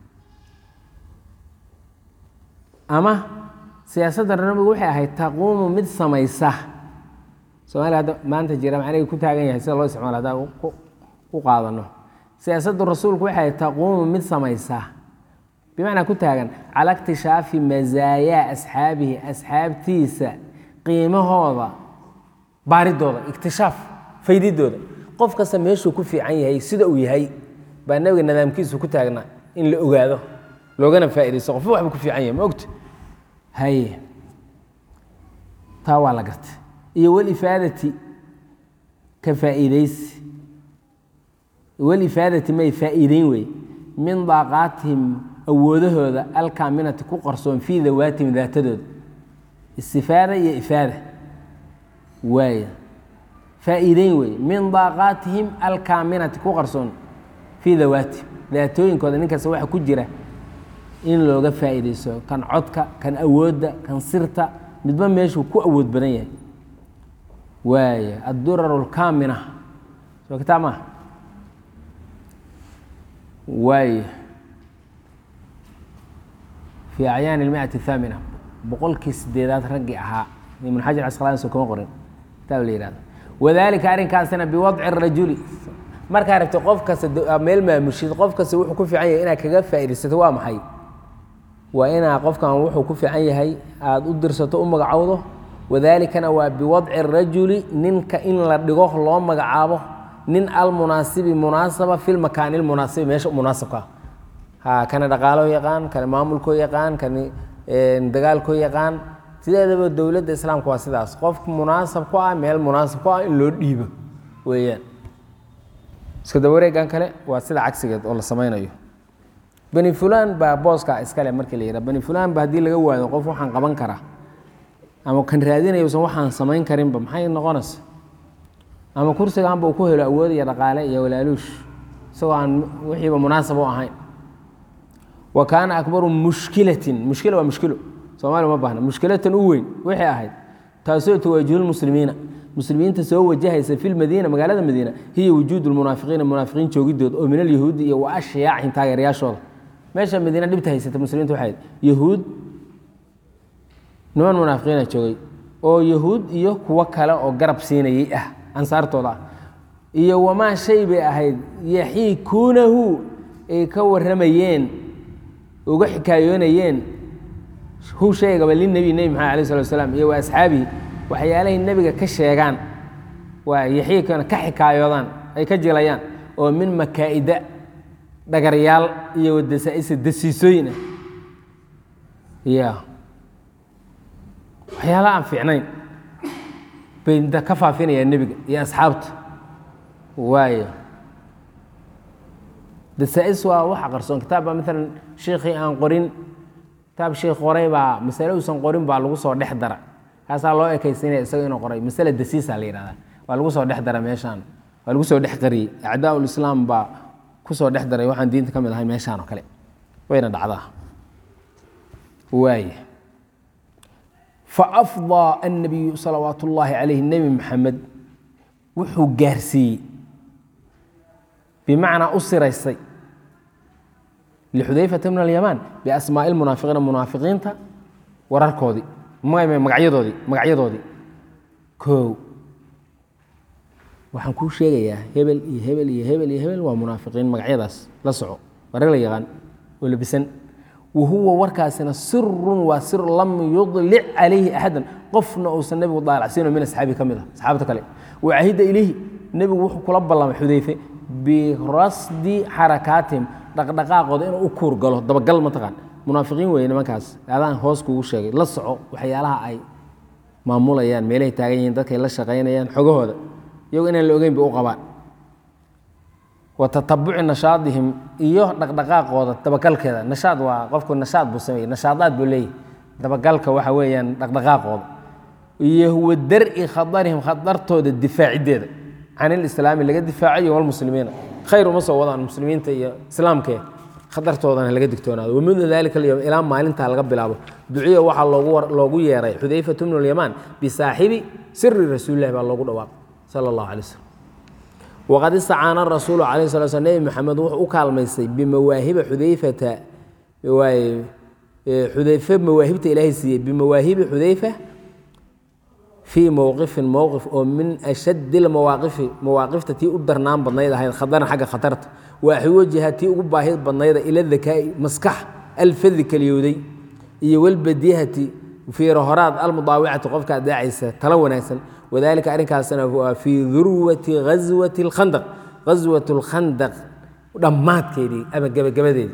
ama siyaasadda nabigu waxay ahayd taquumu mid samaysa somaaliya hadda maanta jira macniga ku taagan yahay sida loo isticmaalo haddaan ku qaadano siyaasaddu rasuulku waxay ahayd taquumu mid samaysa bimacnaa ku taagan cala ikhtishaafi masaayaa asxaabihi asxaabtiisa qiimahooda baaridooda iktishaaf faydidooda qof kasta meeshuu ku fiican yahay sida uu yahay baa nabiga nidaamkiisu ku taagnaa in la ogaado loogana faaidaysto qofba waxba ku fiican yahay ma ogta haye taa waa la gartay iyo walifaadati ka faa'iidaysi walifaadati may faa'iideyn wey min daaqaatihim awoodahooda alkaaminati ku qarsoon fii dawaatihim daatadooda istifaada iyo ifaada waaya faa'iideyn wey min daaqaatihim alkaaminati ku qarsoon fii dawaatihim daatooyinkooda ninkasta waxa ku jira in looga faa'iidaysto kan codka kan awoodda kan sirta midba meeshuu ku awood badan yahay waaya addurar اlkaamina soo kitaab maaha waaya fii acyaan اlmiati الthaamina boqolkii sideedaad raggii ahaa ibn xajar casqalaani soo kama qorin kitaab la yihahdo wadalika arrinkaasina biwadci الrajuli markaa rabtay qof kasta meel maamushid qof kasta wuxuu ku fiican yahay inaad kaga faa'iidaysato waa maxay waa inaa qofkan wuxuu ku fiican yahay aada u dirsato u magacowdo wadaalikana waa biwadci rajuli ninka in la dhigo loo magacaabo nin almunaasibi munaasaba fi lmakaani lmunaasibi meesha munaasabka ha kana dhaqaaloo yaqaan kana maamulkoo yaqaan kana dagaalkoo yaqaan sideedaba dowladda islaamka waa sidaas qof munaasab ku ah meel munaasab ku ah in loo dhiibo weeyaan iska dawareegan kale waa sida cagsigeed oo la samaynayo bani fulaan baa booskaa iskale markii la yidhaha bani fulaan ba haddii laga waado qof waxaan qaban karaa ama kan raadinayusan waxaan samayn karinba maxay noqonaysa ama kursigaanba uu ku helo awood iyo dhaqaale iyo walaaluush isagoo aan wixiiba munaasab u ahayn wa kaana akbaru mushkilatin mushkila waa mushkilo soomaaliya uma baahna mushkilatan u weyn waxay ahayd taasoo tuwaajihulmuslimiina muslimiinta soo wajahaysa fi lmadiina magaalada madiina hiya wujuud lmunaafiqiina munaafiqiin joogidooda oo min alyahuudi iyo wa ashyaacin taageerayaashooda meesha madiina dhibta haysata muslimiinta waxay ahayd yahuud niman munaafiqiina joogay oo yahuud iyo kuwo kale oo garab siinayay ah ansaartooda ah iyo wamaa shay bay ahayd yaxiikuunahu ay ka warramayeen uga xikaayoonayeen hu shaygaba linebi nebi maxamed alay slat slam iyo wa asxaabihi waxyaalahay nebiga ka sheegaan waa yaxiikana ka xikaayoodaan ay ka jilayaan oo min makaa'ida dhagaryaal iyo wadasaaisa dasiisooyin ah ya waxyaala aan fiicnayn bay inta ka faafinayaan nebiga iyo asxaabta waayo dasaa-is waa waxa qarsoon kitaab baa maalan shiikhii aan qorin kitaab sheikh qoray baa masale uusan qorin baa lagu soo dhex dara kaasaa loo ekaysinaya isaga inuu qoray masale dasiisa la yihahda waa lagu soo dhex dara meeshaan waa lagu soo dhex qariyey acdaa ulislaam baa ku soo dhex daray waxaan diinta ka mid ahay meeshaan oo kale wayna dhacdaa waaya faafdaa annabiyu salawaat ullaahi calayhi nebi maxamed wuxuu gaarsiiyey bimacnaa u siraysay lixudayfata min alyamaan biasmaa'i lmunaafiqiina munaafiqiinta wararkoodii magacyadoodii magacyadoodii koow waxaan kuu sheegayaa hebel iyo hebel iyo hebel iyo hebel waa munaafiqiin magacyadaas la soco waa rag la yaqaan oo labisan wahuwa warkaasina sirun waa sir lam yudlic calayhi axadan qofna uusan nebigu daalacsiino min asxaabi ka mid ah asxaabta kale wacahida ilayhi nebigu wuxuu kula ballamay xudayfe birasdi xarakaatihim dhaqdhaqaaqooda inuu u kuur galo dabagal mataqaan munaafiqiin weeye nimankaas adaan hoos kugu sheegay la soco waxyaalaha ay maamulayaan meelahay taagan yihiin dadkay la shaqaynayaan xogahooda iyago inaan la ogeyn bay u qabaan wa tatabuci nashaadihim iyo dhaqdhaqaaqooda dabagalkeeda nashaad waa qofku nashaad buu sameeyey nashaadaad buu leeyahy dabagalka waxa weeyaan dhaqdhaqaaqooda iyo wa dar'i khadarihim khadartooda difaaciddeeda can ilislaami laga difaacayo walmuslimiina khayr uma soo wadaan muslimiinta iyo islaamkee khatartoodana laga digtoonaado wamindu dalika alyowm ilaa maalintaa laga bilaabo duciya waxaa loogu loogu yeeray xudayfatu bnu lyamaan bisaaxibi siri rasuulillahi baa loogu dhawaaqay sala allahu alay slm waqad istacaana rasuulu calayh sala sl nebi maxamed wuxuu u kaalmaystay bimawaahiba xudayfata waay xudayfe mawaahibta ilaahay siiyey bimawaahibi xudayfa fii mowqifin mowqif oo min ashaddi lmawaaqifi mawaaqifta tii u darnaan badnayd ahayd khadaran xagga khatarta waaxiwajiha tii ugu baahid badnayda ila dakaa'i maskax alfadi kaliyowday iyo walbadihati fiirahoraad almudaawicati qofka adeecaysa tala wanaagsan wadalika arrinkaasna waa fii durwati ghaswati اlkhandaq ghaswat اlkhandaq dhammaadkeedii ama gebagabadeedii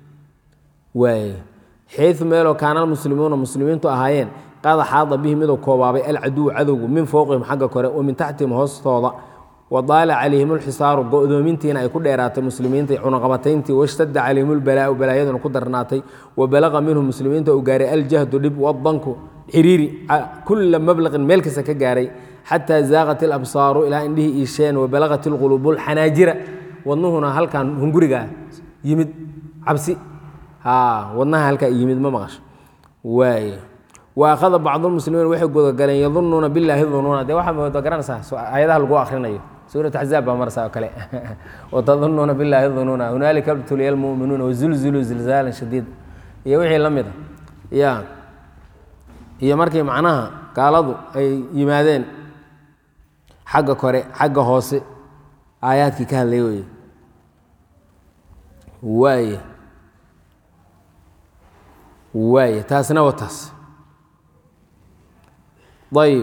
waay xayu meeloo kaana almuslimuuna muslimiintu ahaayeen qad xaada bihi miduu koobaabay alcaduw cadowgu min fowqihim xagga kore wa min taxtihim hoostooda wadaala calayhim lxisaaru go-doomintiina ay ku dheeraatay muslimiinta cunaqabatayntii washtadda calayhim lbalaau balaayaduna ku darnaatay wa balaqa minhum muslimiinta uu gaaray aljahdu dhib wadanku xiriiri kula mablaqin meel kasta ka gaaray xataa zaaqat ilabsaaru ilaa indhihii iisheen wabalaqat ilquluubu lxanaajira wadnuhuna halkan hungurigaa yimid cabsi wadnaha halkaa yimid ma maqasho waay wa akhada bacdulmuslimiin waxay gudagaleen yadunuuna billaahi dunuuna dee waxaa mooda garanaysaa aayadaha lagu akhrinayo suurat axzaab baa marsaa oo kale watadunuuna billaahi dunuuna hunaalika btuliya almu'minuuna wazulzuluu zilzaalan shadiid iyo wixii la mid a ya iyo markii macnaha gaaladu ay yimaadeen xagga kore xagga hoose aayaadkii ka hadlay weye waay waay taasna waa taas ayb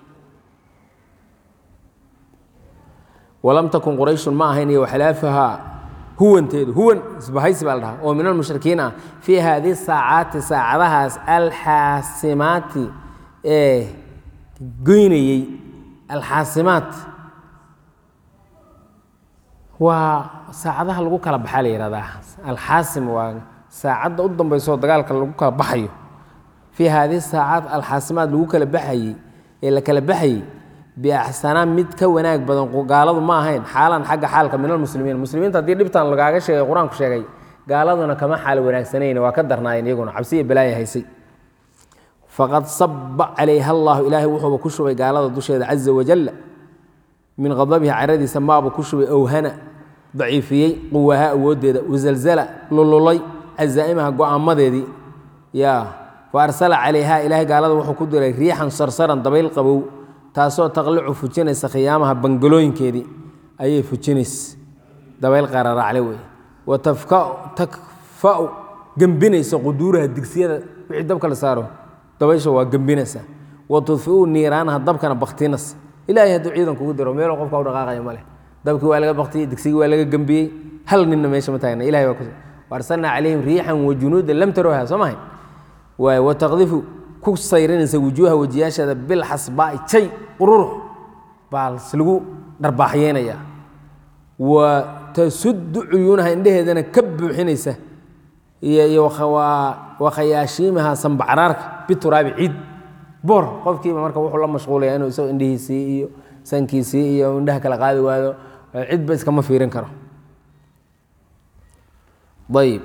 walam takun qurayshun ma ahayn iyo waxlaafahaa huwanteedu huwan isbahaysi baa la dhahaa oo min almushrikiin ah fii haadihi saacaati saacadahaas alxaasimaati ee goynayey alxaasimaat waa saacadaha lagu kala baxaa la yihahdaa alxaasim waa saacadda u dambayso oo dagaalka lagu kala baxayo fii haadihi saacaad alxaasimaad lagu kala baxayey ee la kala baxayey biaxsanaa mid ka wanaag badan gaaladu ma ahayn xaalan xagga xaalka min almuslimiin muslimiinta haddii dhibtan lagaaga sheegay qur-aanku sheegay gaaladuna kama xaal wanaagsanayn waa ka darnaayeen iyaguna cabsiya balaaya haysay faqad saba calayha allahu ilaahay wuxuuba ku shubay gaalada dusheeda caza wajalla min qadabihi caradiisa maaba ku shubay owhana daciifiyey quwaha awooddeeda wasalzala lululay cazaa'imaha go-aamadeedii ya fa arsala calayha ilaahay gaalada wuxuu ku diray riixan sarsaran dabayl qabow taasoo taqlicu fujinaysa khiyaamaha bangalooyinkeedii ayay fujinaysa dabayl qararacle wey wa takfa'u gembinaysa quduuraha digsiyada wixii dabka la saaro dabaysha waa gembinaysa wa tudfiu niiraanaha dabkana baktinas ilaahay hadduu ciidan kugu diro meeloo qofka u dhaqaaqaya ma leh dabkii waa laga baktiyey digsigii waa laga gembiyey hal ninna meesha ma taagna ilahay waa ku waarsalnaa calayhim riixan wa junuudan lam taroha soo mahay waay wa taqdifu ku sayrinaysa wujuuha wejiyaasheeda bilxasbaa'i jay qururux baa lagu dharbaaxyeynaya wa tasuddu cuyuunaha indheheedana ka buuxinaysa iyo wa khayaashiimaha sambacraarka bituraabi ciid boor qofkiiba marka wuxuu la mashquulaya inuu isagoo indhihiisii iyo sankiisii iyo indhaha kala qaadi waado cidba iskama fiirin karo ayb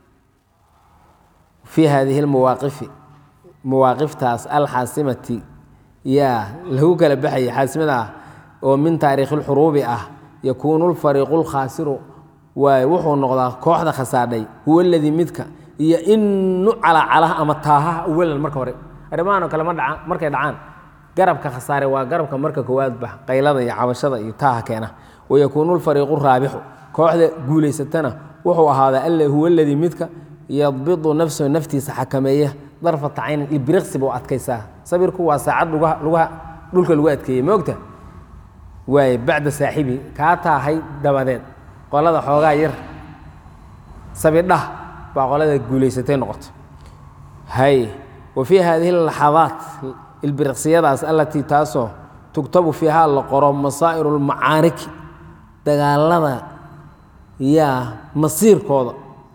fii hadihi lmawaaqifi mawaaqiftaas alxaasimati yaa lagu kala baxayay xaasimada ah oo min taariikhi lxuruubi ah yakuunu lfariiqu lkhaasiru waay wuxuu noqdaa kooxda khasaadhay huwa aladii midka iyo inu calacalaha ama taahaha awalan marka hore arrimahan oo kale ma dhacaan markay dhacaan garabka khasaare waa garabka marka koowaad bax qaylada iyo cabashada iyo taaha keena wayakuunu lfariiqu raabixu kooxda guulaysatana wuxuu ahaadaa alla huwa aladii midka yadbidu nafsahu naftiisa xakameeya darfata caynin ilbiriqsi buu adkaysaa sabirku waa saacad lugaha dhulka lagu adkeeyey ma ogta waay bacda saaxibi kaa taahay dabadeed qolada xoogaa yar sabidhah baa qolada guulaysatay noqoto hay wa fii hadihi laxadaat ilbiriqsiyadaas allatii taasoo tugtabu fiihaa la qoro masaa'iru lmacaariki dagaalada yaa masiirkooda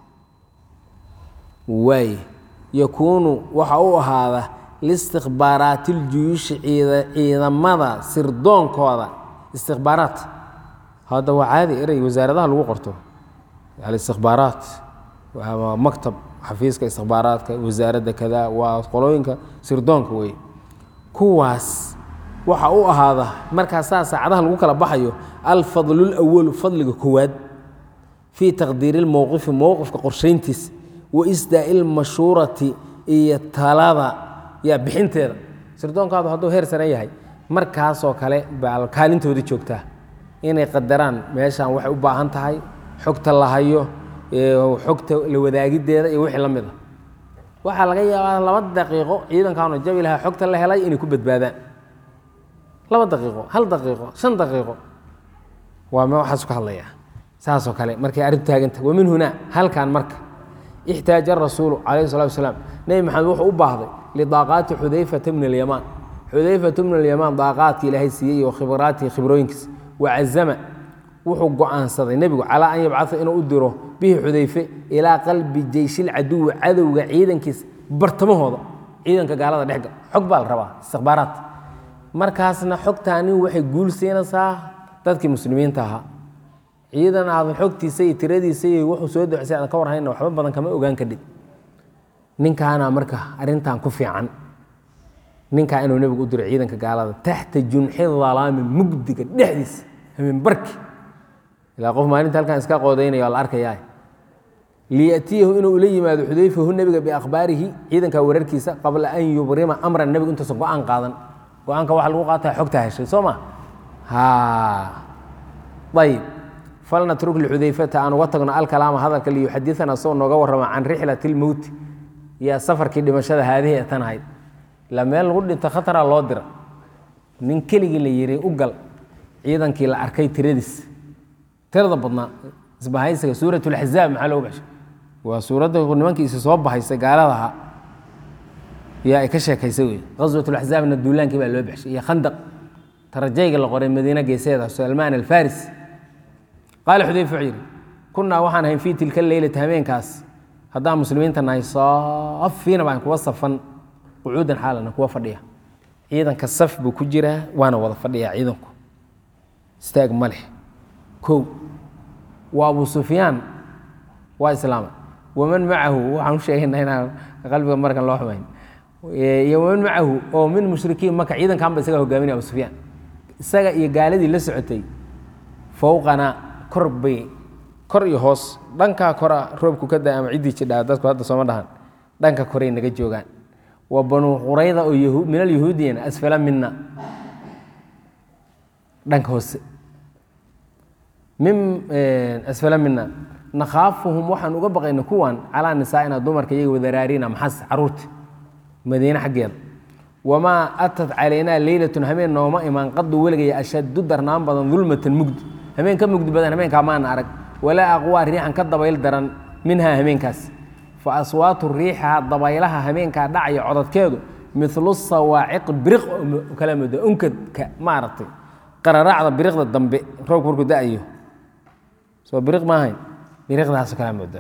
waay yakuunu waxa u ahaada liistikbaaraati iljuyuushi ciidamada sirdoonkooda istikbaaraat hadda waa caadi erey wasaaradaha lagu qorto alistikbaaraat waa maktab xafiiska istikbaaraadka wasaaradda kada waa qolooyinka sirdoonka wey kuwaas waxa u ahaada markaasaa saacadaha lagu kala baxayo alfadlulawalu fadliga koowaad fii taqdiiri lmowqifi mowqifka qorshayntiis wa isdaa'i lmashuurati iyo talada yaa bixinteeda sirdoonkaadu hadduu heer sare yahay markaasoo kale baa kaalintoodii joogtaa inay qadaraan meeshaan waxay u baahan tahay xogta la hayo xogta la wadaagiddeeda iyo wixii la mid a waxaa laga yaabaa laba daqiiqo ciidankaanu jabi lahaa xogta la helay inay ku badbaadaan laba daqiiqo hal daqiiqo shan daqiiqo waa me waxaasu ka hadlayaa saasoo kale markay arrintu taaganta wa min hunaa halkan marka ixtaaja arasuulu calayhi salatu wasalaam nebi maxamed wuxuu u baahday lidaaqaati xudayfata bni alyamaan xudayfata bni alyamaan daaqaadkii ilaahay siiyey iyo khibraatihi khibrooyinkiisa wacazama wuxuu go-aansaday nebigu calaa an yabcaa inuu u diro bihi xudayfe ilaa qalbi jeyshilcaduwi cadowga ciidankiisa bartamahooda ciidanka gaalada dhexga xog baa la rabaa istikbaaraat markaasna xogtaani waxay guul siinaysaa dadkii muslimiinta ahaa ciidan aadan xogtiisa iyo tiradiisa iyo wuxuu soo docsay aadan ka warhayna waxba badan kama ogaan kadhib ninkaana marka arrintan ku fiican ninkaa inuu nebigu u diro ciidanka gaalada taxta junxi dalaami mugdiga dhexdiisa hameenbarki ilaa qof maalinta halkan iska qoodaynaya la arkayaa liyatiyahu inuu ula yimaado xudayfahu nebiga biakhbaarihi ciidanka wararkiisa qabla an yubrima amran nebigu intuusan go-aan qaadan go-aanka waxa lagu qaata xogta heshay soo ma ayib falnatruk lixudayfata aan uga tagno alkalaama hadalka liyuxaditana soo nooga warrama can rixlati lmowti iyo safarkii dhimashada haadihi ee tan ahayd ilaa meel lagu dhinto khataraa loo dira nin keligii la yihi u gal ciidankii la arkay tiradiis tirada badnaa isbahaysiga suurat laxzaab maxaa loogu baxshay waa suuradda nimankiisi soo bahaysay gaaladaha yaa ay ka sheekaysay wey qaswat laxzaabna duulaankii baa loo baxshay iyo khandaq tarajayga la qoray madiine geeseeda salmaan alfaris qaala xudayfa wuxuu yidhi kunnaa waxaan ahayn fii tilka leylati habeenkaas haddaan muslimiinta nahay saafiina baan kuwa safan qucuudan xaalana kuwa fadhiya ciidanka saf buu ku jiraa waana wada fadhiyaa ciidanku istaag ma leh kow waa abu sufyaan waa islaama waman macahu waxaan u sheegaynaa inaan qalbiga markan loo xumayn iyo waman macahu oo min mushrikiin maka ciidankan ba isaga hogaaminaya abu sufyaan isaga iyo gaaladii la socotay fowqana kor bay kor iyo hoos dhankaa kora roobku ka da ama ciddii jidhaa dadku hadda sooma dhahan dhanka koray naga joogaan wa banuu qurayda oo yahu- min alyahuudiyana asfala mina dhanka hoose min asfala mina nakhaafuhum waxaan uga baqayna kuwan calaa nisaa'ina dumarka iyaga wadaraarina maxas caruurta madiine xaggeeda wamaa atat calaynaa leylatun habeen nooma imaan qadu weligaya ashaddu darnaan badan dulmatan mugdi habeen ka mugdi badan habeenkaa maana arag walaa aqwaa riixan ka dabayl daran minhaa habeenkaas fa aswaatu riixaha dabaylaha habeenkaa dhacaya codadkeedu milu sawaaciq biriq oo kala mooda unkadka maaragtay qararaacda biriqda dambe roobku markuu da-ayo soo biriq maahayn biriqdaasoo kala mooda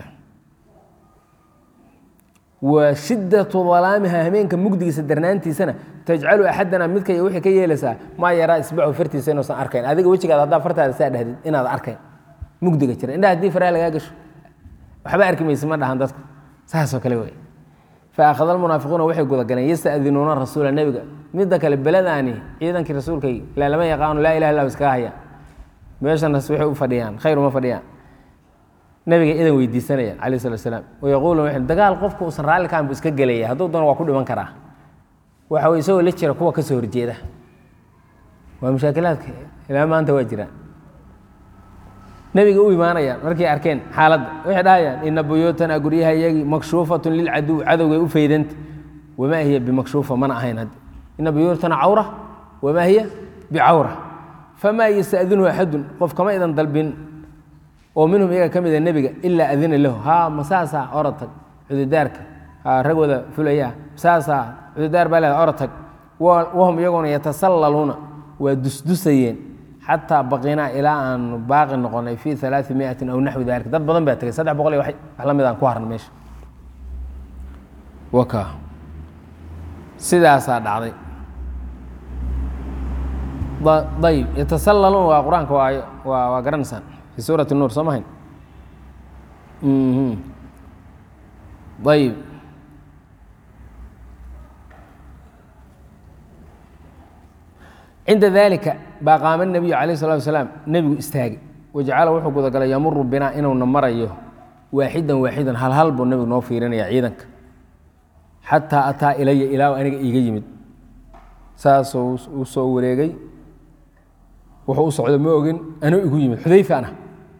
wa shiddatu dalaamiha habeenka mugdigiisa darnaantiisana tajcalu axadana midkay waxay ka yeelaysaa maa yaraa isbacu fartiisa inuusan arkayn adiga wejigaada haddaa fartaada saa dhahdid inaad arkayn mugdiga jira indhaha haddii faraha lagaa gasho waxba arki maysa ma dhahan dadku saasoo kale wey fa akhada almunaafiquuna waxay gudagaleen yasta'dinuuna rasuula nebiga midda kale beladaani ciidankii rasuulkay ilaa lama yaqaano laa ilaha illa iskaga haya meeshanas waxay u fadhiyaan khayr uma fadhiyaan nabiga idan weydiisanayaan calayh slat slaam wayaquulu waxay dagaal qofka uusan raalli kaan buu iska gelaya hadduu doono waa ku dhiman karaa waxa weye isagoo la jira kuwa ka soo horjeeda waa mushaakilaadka ilaa maanta waa jiraan nabiga u imaanayaan markay arkeen xaaladda waxay dhahayaan ina buyuutana guryaha iyagii makshuufatun lilcaduw cadowgay u faydanta wamaa hiya bimakshuufa mana ahayn hadda ina buyuutana cawra wamaa hiya bicawra famaa yasta'dinuhu axadun qof kama idan dalbin oo minhum iyaga ka mida nebiga ilaa adina lahu haa masaasaa orotag cududaarka haa rag wada fulaya masaasaa cududaar baa leeda orotag wahum iyaguna yatasallaluuna waa dusdusayeen xataa baqinaa ilaa aanu baaqi noqonay fii alaai miatin aw naxwi dalika dad badan baa tegay saddex boqol iyo wax la mid aan ku harna meesha waka sidaasaa dhacday ayib yatasallaluun waa qur-aanka waa waa waa garanaysaan fi suurati nuur soo mahayn ayib cinda dalika baa qaama nabiyu calayh salatu wasalaam nebigu istaagay wajacala wuxuu gudagalay yamuru binaa inuuna marayo waaxidan waaxidan hal hal buu nebigu noo fiirinaya ciidanka xataa ataa ilaya ilaa aniga iiga yimid saasuu u soo wareegay wuxuu u socdo ma ogin anuu igu yimid xudayfa ana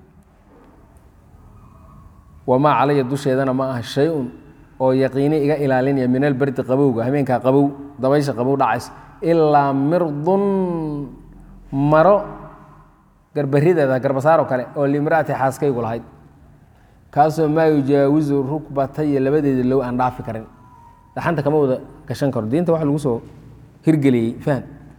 wamaa calaya dusheedana ma aha shay-un oo yaqiini iga ilaalinaya min alberdi qabowga habeenkaa qabow dabaysha qabow dhacaysa ilaa mirdun maro garbarideeda garbasaaroo kale oo limraati xaaskaygu lahayd kaasoo maa yujaawizu rukbataya labadeeda low aan dhaafi karin dhaxanta kama wada gashan karo diinta wax lagu soo hirgeliyey fahm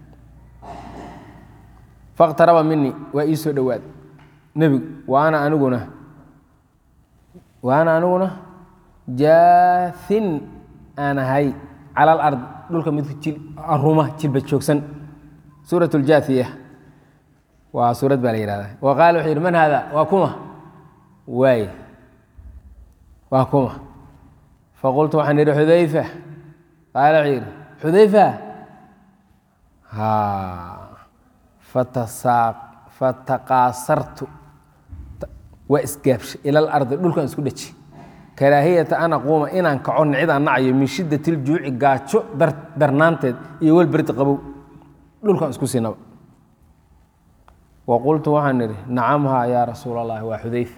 faqtaraba mini waa ii soo dhowaad nebigu waana aniguna waana aniguna jaathin aan ahay cala alard dhulka midku jil aruma jilba joogsan suurat اljaathiya waa suurad baa la yihahda wa qaala wuxuu yidhi man haada waa kuma waay waa kuma faqultu waxaan idhi xudayfa qaala wuxuu yidhi xudayfa ha fataqaasartu waa isgaabshay ila alardi dhulkan isku dheji karaahiyata an aquuma inaan kaco nicid aan nacayo min shiddat iljuuci gaajo darnaanteed iyo walberdi qabow dhulkan isku siinaba wa qultu waxaan idhi nacamhaa yaa rasuul allahi waa xudayfa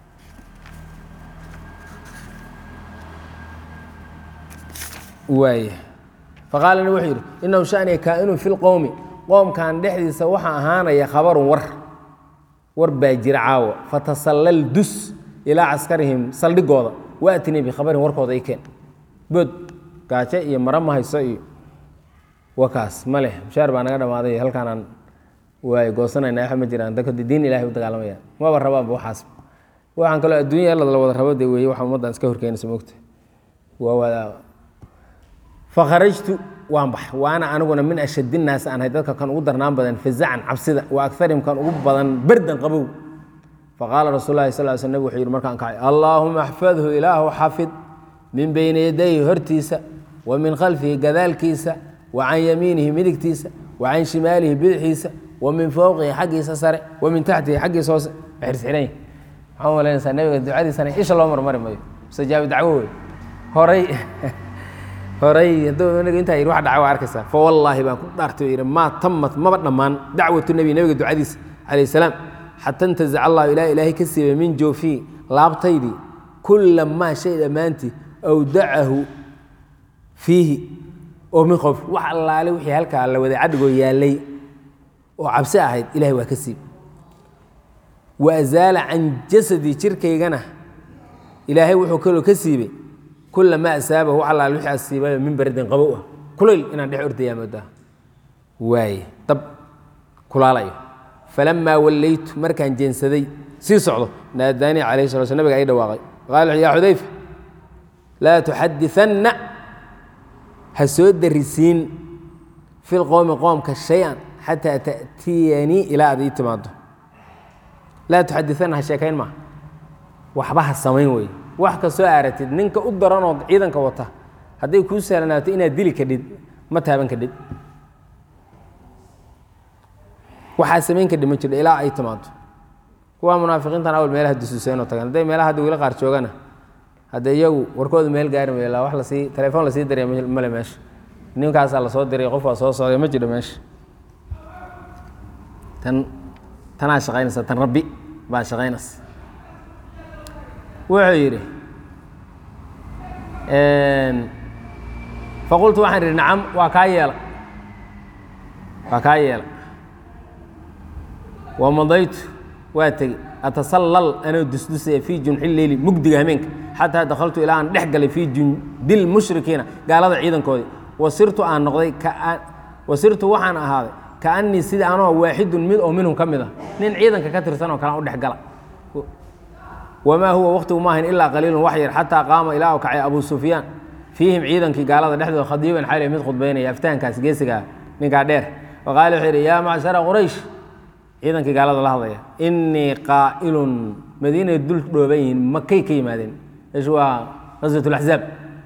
waaya faqaala wuxuu yidhi inahu shaniya kaa'inun fi lqowmi qoomkan dhexdiisa waxaa ahaanaya khabarun war war baa jira caawa fatasallal dus ilaa caskarihim saldhigooda waatinii bikhabarin warkooda i keen bood gaajo iyo mara ma hayso iyo wakaas ma leh mushaar baa naga dhammaaday halkaanaan waay goosanayna waxa ma jiraan dadka diin ilahay u dagaalamayaan maba rabaanba waxaas waxaan kaloo adduunya la wada rabo de weeye waxa ummaddan iska horkeenaysa mogta waa wada fakharajtu waan baxay waana aniguna min ashad innaas aan ahay dadka kan ugu darnaan badan fazacan cabsida wa akarim kan ugu badan berdan qabow faqaala rasul lahi sal sl nabig wuxuu yidhi markaan kacay allaahuma axfadhu ilaahu xafid min beyni yadayhi hortiisa wa min khalfihi gadaalkiisa wa can yamiinihi midigtiisa wa can shimaalihi bidixiisa wa min fowqihi xaggiisa sare wa min taxtihi xaggiisa hoose xirxiran maxaa malaynaysaa nabiga ducadiisana isha loo marmari mayo mustajaabi dacwo wey horay horay hadduu nabiga intaa yidhi wax dhaca waa arkaysaa fa wallaahi baan ku dhaartay oo yidhi maa tamat maba dhammaan dacwatu nebi nabiga ducadiisa calayh salaam xata intazaca allahu ilaa ilaahay ka siibay min joofii laabtaydii kulla maa shay dhammaantii awdacahu fiihi oo min qof wax allaale wixii halkaa la waday cadhigoo yaallay oo cabsi ahayd ilahay waa ka siib wa azaala can jasadii jirkaygana ilaahay wuxuu kaloo ka siibay kula maa asaabahu wax allaale wixii asiibayo min baradin qabow ah kulayl inaan dhex ordayaa moodaa waaye dab kulaalayo falamaa wallaytu markaan jeensaday sii socdo naadaanii calayhi sala sl nabiga ay dhawaaqay qaala wuxuu yaa xudayfa laa tuxadianna ha soo darisiin fi lqowmi qoomka shay-an xataa ta'tiyanii ilaa aad ii timaado laa tuxadianna ha sheekayn maa waxba ha samayn wey wax kastoo aaratid ninka u daranoo ciidanka wata hadday kuu sahlanaato inaad dili kadhid ma taaban kadhid waxaa samayn kadhid ma jirho ilaa ay timaado kuwaa munaafiqiintan awal meelaha dusuuseenoo tagan hadday meelaha hadda weli qaar joogana hadde iyagu warkooda meel gaari mayo ilaa wax lasii telefoon lasii diraya male meesha ninkaasaa lasoo diray qof waa soo socday ma jidho meesha tan tanaa shaqaynaysa tan rabbi baa shaqaynaysa wuxuu yidhi faqultu waxaan idhi nacam waa kaa yeela waa kaa yeela wamadaytu waa tegey atasallal anoo dusdusaya fii junxi leyli mugdiga hameenka xataa dakhaltu ilaa aan dhex galay fii jundil mushrikiina gaalada ciidankoodii wasirtu aan noqday wasirtu waxaan ahaaday kaanii sidii anoo waaxidun mid oo minhum ka mid ah nin ciidanka ka tirsan oo kalean u dhex gala wamaa huwa waqtigu ma ahayn ilaa qaliilun wax yar xataa qaama ilaa u kacay abu sufyaan fiihim ciidankii gaalada dhexdooda khadiiban xali mid khudbaynaya aftahankaas geesigaa ninkaa dheer waqaala wuxuu yidhi yaa macshara quraysh ciidankii gaalada la hadlaya innii qaa'ilun madiinay dul dhooban yihiin makay ka yimaadeen meeshu waa qaswat laxzaab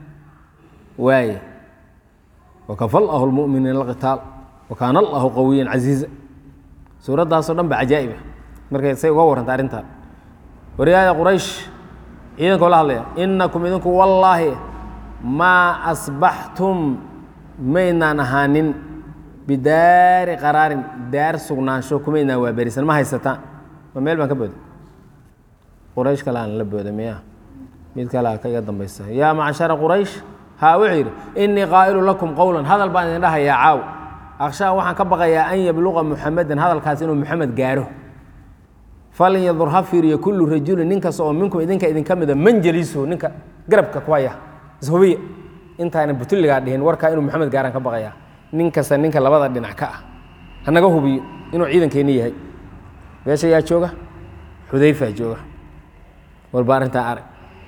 waaye wakafa allahu lmu'miniina alqitaal wa kaana allahu qawiyan casiiza suuraddaasoo dhan ba cajaa'iba markay say uga warranta arrintaa waryaada quraysh ciidankoo la hadlaya innakum idinku wallaahi maa asbaxtum maydnaan ahaanin bidaari qaraarin daar sugnaansho kumaydnaan waa berisan ma haysataan ma meel baan ka booda quraysh kaleaan la booda miya mid kalea ka iga dambaysa yaa macshara quraysh haa wuxuu yidhi innii qaa'ilu lakum qowlan hadal baan idin dhahayaa caaw akhshaa waxaan ka baqayaa an yabluqa muxamedan hadalkaas inuu muxamed gaaro falin yadur ha fiiriyo kullu rajulin nin kasta oo minkum idinka idinka mida manjaliisuhu ninka garabka ku haya ishubiya intaana butulligaa dhihin warkaa inuu maxamed gaaraan ka baqayaa nin kasta ninka labada dhinac ka ah hanaga hubiyo inuu ciidankeenni yahay meesha yaa jooga xudayfaa jooga walba arrintaa arag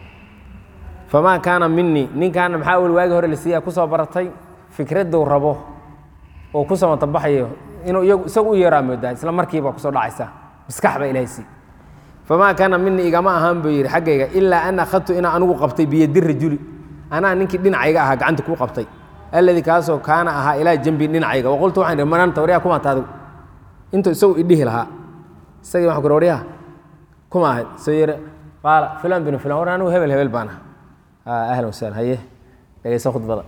famaa kaana minii ninkaana maxaa awel waagi hore la siiyaa kusoo baratay fikradduu rabo oo ku samatabaxayo inuu iyagu isagu u yeeraa moodaa isla markiiba kusoo dhacaysa maskax baa ilahay sii famaa kaana minii igama ahaan buu yidhi xaggayga ilaa an akhadtu inaa anigu qabtay biyadi rajuli anaa ninkii dhinacayga ahaa gacanta kuu qabtay alladii kaasoo kaana ahaa ilaa jambi dhinacayga waqultu waxaan ihi mananta waryaha kuma taadigu intuu isagu idhihi lahaa isagii waxaan ku waryaha kuma ahayd soo yere qaala filan binu filan war anigu hebel hebel baan ah ahlan wasahlan haye dhegeyso khudbada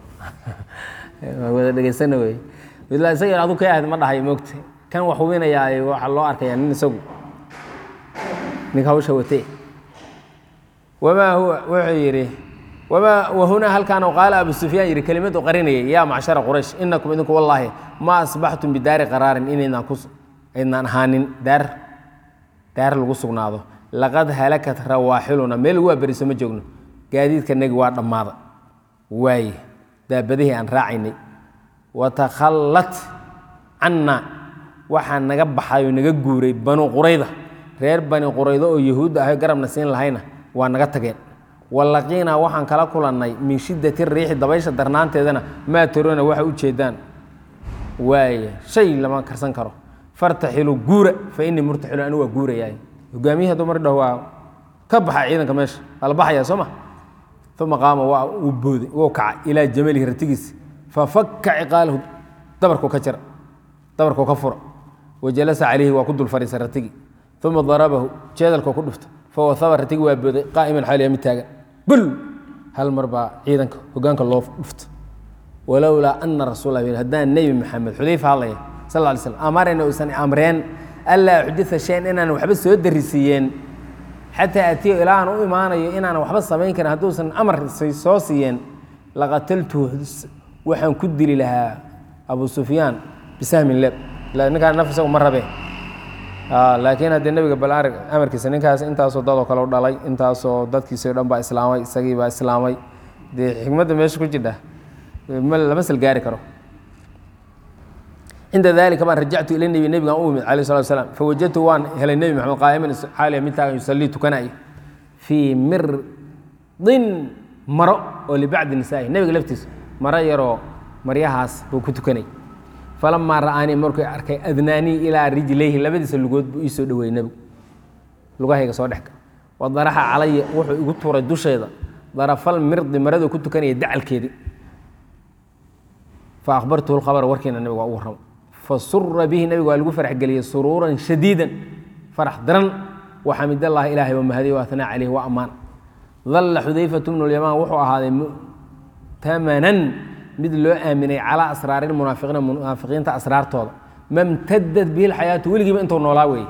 wada dhegeysana wey midla isaga adu kay ahayd ma dhahay moogta kan wax hubinayaa waxaa loo arkayaa nin isagu ninka hawsha watee wamaa huwa wuxuu yidhi wamaa wahunaa halkaan qaala abu sufyaan yidhi kelimadu qarinayay yaa macshara quraysh inakum idinku wallaahi ma asbaxtum bidaari qaraarin inaydnaan ku aydnaan ahaanin daar daar lagu sugnaado laqad halakat rawaaxiluna meel lagu waaberiso ma joogno gaadiidka nagi waa dhammaada waaye daabadihii aan raacaynay watakhallat canna waxaa naga baxay oo naga guuray banu qurayda reer bani quraydo oo yahuudda ahay garabna siin lahayna waa naga tageen wallaqiinaa waxaan kala kulannay min shiddati riixi dabaysha darnaanteedana maa tarona waxa u jeedaan waaya shay lama karsan karo fartaxilu guura fa innii murtaxilu anigu waa guurayaay hogaamiyihii hadduu mar dhaho waa ka baxa ciidanka meesha waa la baxayaa soo ma uma qaama waa uu booday wuu kacay ilaa jamalihi ratigiisi fafakka ciqaalahu dabarkuu ka jira dabarkuu ka fura wajalasa calayhi waa ku dul fadhiisay ratigii uma darabahu jeedalkuu ku dhufta fawahaba ratigi waa booday qaa'iman xaaliya mid taagan bul hal mar baa ciidanka hogaanka loo dhufta walowlaa ana rasuul lah haddaan nebi maxamed xudayfa hadlaya sal lla ly slam amarayna uusan amreen allaa uxdita shayan inaan waxba soo darisiiyeen xataa atiyo ilaa aan u imaanayo inaanan waxba samayn karin hadduusan amar soo siiyeen laqataltuhu waxaan ku dili lahaa abu sufyaan bisahmin leeb ninkaan naf isagu ma rabe laakiin haddii nebiga bal arag amarkiisa ninkaas intaasoo dadoo kale u dhalay intaasoo dadkiisao dhan baa islaamay isagii baa islaamay dee xikmadda meesha ku jidha lama sal gaari karo cinda dalika baan rajactu ila nebi nebigan u imid alayh salatu slam fawajadtu waan helay nebi maxamed qaa'iman xaaliya mid taagan yusallii tukanaya fii mirdin maro oo libacdi nisaa'i nebiga laftiisa maro yaroo maryahaas buu ku tukanay falamaa ra'aanii markuu arkay adnaanii ilaa rijlayhi labadiisa lugood buu ii soo dhoweeyey nebigu lugahayga soo dhexka wa daraxa calaya wuxuu igu tuuray dusheeda darafal mirdi maraduu ku tukanaya dacalkeedii fa akhbartuhu lkhabara warkiina nebiga waa u warramo fasura bihi nebiga waa lagu farax geliyey suruuran shadiidan farax daran waxamid allahi ilahay waa mahadiy wa atnaa caleyh waa ammaan dalla xudayfatu bnu lyamaan wuxuu ahaaday mu'tamanan mid loo aaminay calaa asraari lmunaafiqiina munaafiqiinta asraartooda mamtadad bihi lxayaatu weligiiba intuu noolaa weeye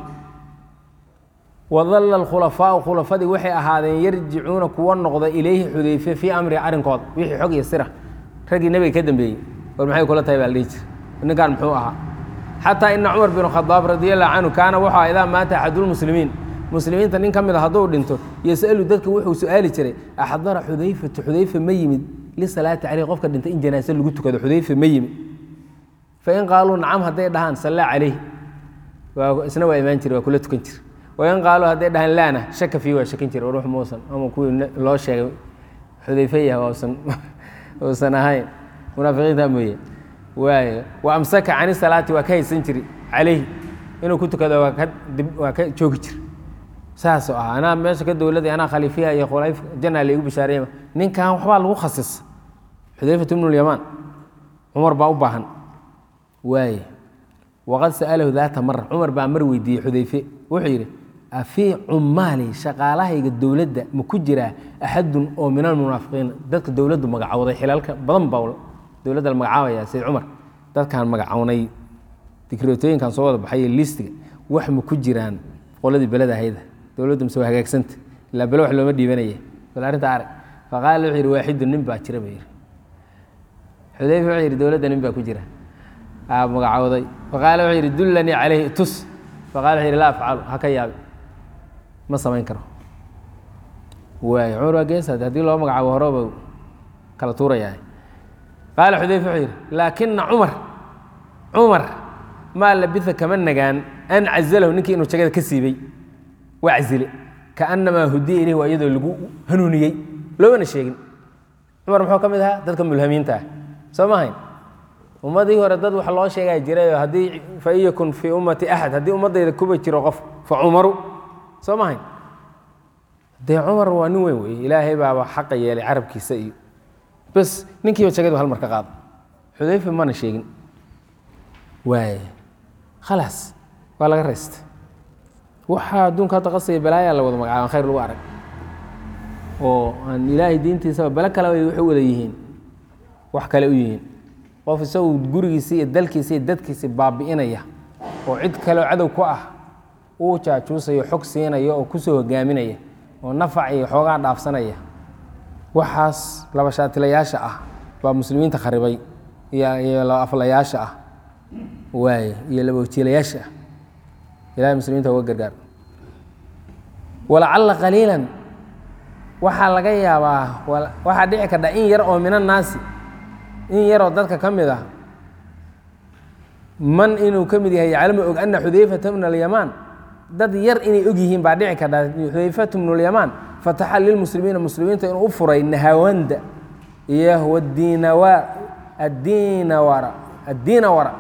wadalla alkhulafaau khulafadii waxay ahaadeen yarjicuuna kuwa noqda ilayhi xudayfe fii amrihi arrinkooda wixii xog iyo sira raggii nebiga ka dambeeyey war maxay kula tahay baa la dhihi jira ninkan muxuu ahaa xataa ina cumar bin khadaab radi allahu canhu kaana wuxuu aha idaa maata axadulmuslimiin muslimiinta nin ka mid a hadduu dhinto yasalu dadka wuxuu su-aali jiray axdara xudayfatu xudayfa ma yimid lisalaati caleyh qofka dhintay in janaase lagu tukado xudayfa ma yimid fain qaaluu nacam hadday dhahaan sallaa caleyh isna waa imaan jire waa kula tukan jira wain qaaluu hadday dhahaan laana shaka fii waa shakin jira ruux muusan ama kuwii loo sheegay xudayfe yah uusan uusan ahayn munaafiqiinta mooye waay wa amsaka cani salaati waa ka haysan jiri calayhi inuu ku tukado waa ka waa ka joogi jira saasoo ah anaa meesha ka dowladay anaa khaliifiya iyo khulaif janna laigu bishaareeyma ninkan waxbaa lagu khasisa xudayfat ibnu lyamaan cumar baa u baahan waay waqad sa'alahu daata mara cumar baa mar weydiiyey xudayfe wuxuu yidhi afii cummaali shaqaalahayga dowladda ma ku jiraa axadun oo min almunaafiqiin dadka dowladdu magacowday xilalka badan baa dowladda la magacaabaya sayid cumar dadkaan magacownay dikreetooyinkan soo wada baxay listiga wax ma ku jiraan qoladii beleda hayda dowladdu mise waa hagaagsanta ilaa bele wax looma dhiibanaya bal arrinta arag faqaala wuxuu yidhi waaxidu nin baa jira buu yidhi xudayfa wuxuu yidhi dowladda nin baa ku jira aa magacowday faqaala wuxuu yidhi dullanii calayhi tus faqala wuxuu yidhi laa afcalu ha ka yaabi ma samayn karo waay cumar waa geesaad haddii loo magacaabo horeba kala tuurayaa qaala xudayfa wuxuu yidhi laakina cumar cumar maa labisa kama nagaan an cazalahu ninkii inuu jagada ka siibay waa cazile kaanamaa hudiya ilayh waa iyadoo lagu hanuuniyey loomana sheegin cumar muxuu ka mid ahaa dadka mulhamiinta ah soo ma hayn ummadii hore dad wax loo sheegaa jirayoo haddii fa in yakun fii ummati axad haddii ummaddayda kuba jiro qof fa cumaru soo ma hayn dee cumar waa nin weyn wey ilaahay baaba xaqa yeelay carabkiisa iyo bas ninkiiba jagadu hal mar ka qaada xudayfa mana sheegin waay khalaas waa laga raysta waxaa adduunka hadda qasaya balaayaa la wada magacaaba khayr lagu arag oo aan ilaahay diintiisaba bale kale ay waxu wada yihiin wax kale u yihiin qof isagu gurigiisa iyo dalkiisa iyo dadkiisa baabi'inaya oo cid kaleo cadow ku ah uu jaajuusayo xog siinaya oo kusoo hogaaminaya oo nafac iyo xoogaa dhaafsanaya waxaas laba shaatilayaasha ah baa muslimiinta kharibay iyo laba aflayaasha ah waay iyo laba wajiilayaasha ah ilahay muslimiinta uga gargaar walacalla qaliilan waxaa laga yaabaa waxaa dhici kardha in yar oo min annaasi in yaroo dadka ka mid ah man inuu ka mid yahay yaclamu og ana xudayfata bna alyamaan dad yar inay og yihiin baa dhici karta xudayfatu bnu lyamaan fataxa lilmuslimiina muslimiinta inuu u furay nahawanda iyo wadiinawa addiinawara addiinawara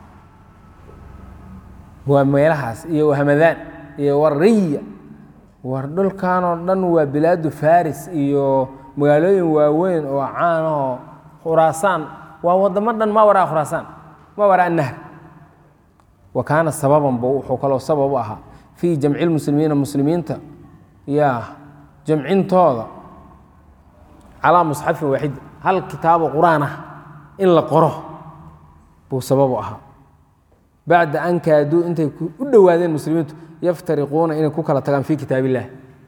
waa meelahaas iyo wahmadaan iyo wariya war dhulkan oo dhan waa bilaadu faris iyo magaalooyin waaweyn oo caan ahoo khuraasaan waa wadamo dhan ma waraa khuraasaan ma waraa nahr wa kaana sababan bu wuxuu kaloo sabab u ahaa fii jamci lmuslimiina muslimiinta yaa jamcintooda calaa musxafin waaxid hal kitaabo qur-aan ah in la qoro buu sabab u ahaa bacda an kaaduu intay u dhowaadeen muslimiintu yaftariquuna inay ku kala tagaan fii kitaab illah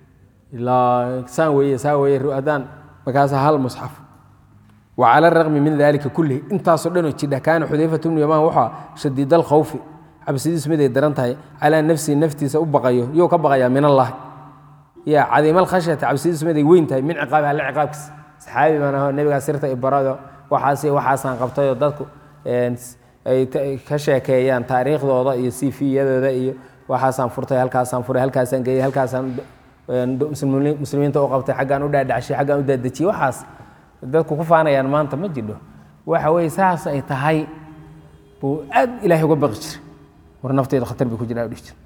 ilaa saan weeye saa weeye haddaan markaasa hal musxaf wa cala araqmi min dalika kullihi intaasoo dhanoo jidha kaana xudayfatu bnu yamaan waxaa shadiid alkhawfi cabsidiisu miday daran tahay calaa nafsihi naftiisa u baqayo yuu ka baqayaa min allahi ya cadiimal khashyata cabsidiisu miday weyn tahay min ciqaabi alle ciqaabkiisa saxaabi baan aho nebigaa sirta ibarado waxaas waxaasaan qabtayoo dadku ay ka sheekeeyaan taariikhdooda iyo sifiyadooda iyo waxaasaan furtay halkaasaan furay halkaasaan geeyey halkaasaan muslimiinta u qabtay xaggaan u dhaadhacshay xaggaan u daadejiyey waxaas dadku ku faanayaan maanta ma jidho waxa weye saas ay tahay buu aad ilaahay uga baqi jiray war nafteyda khatar bay ku jiraa dhihi jir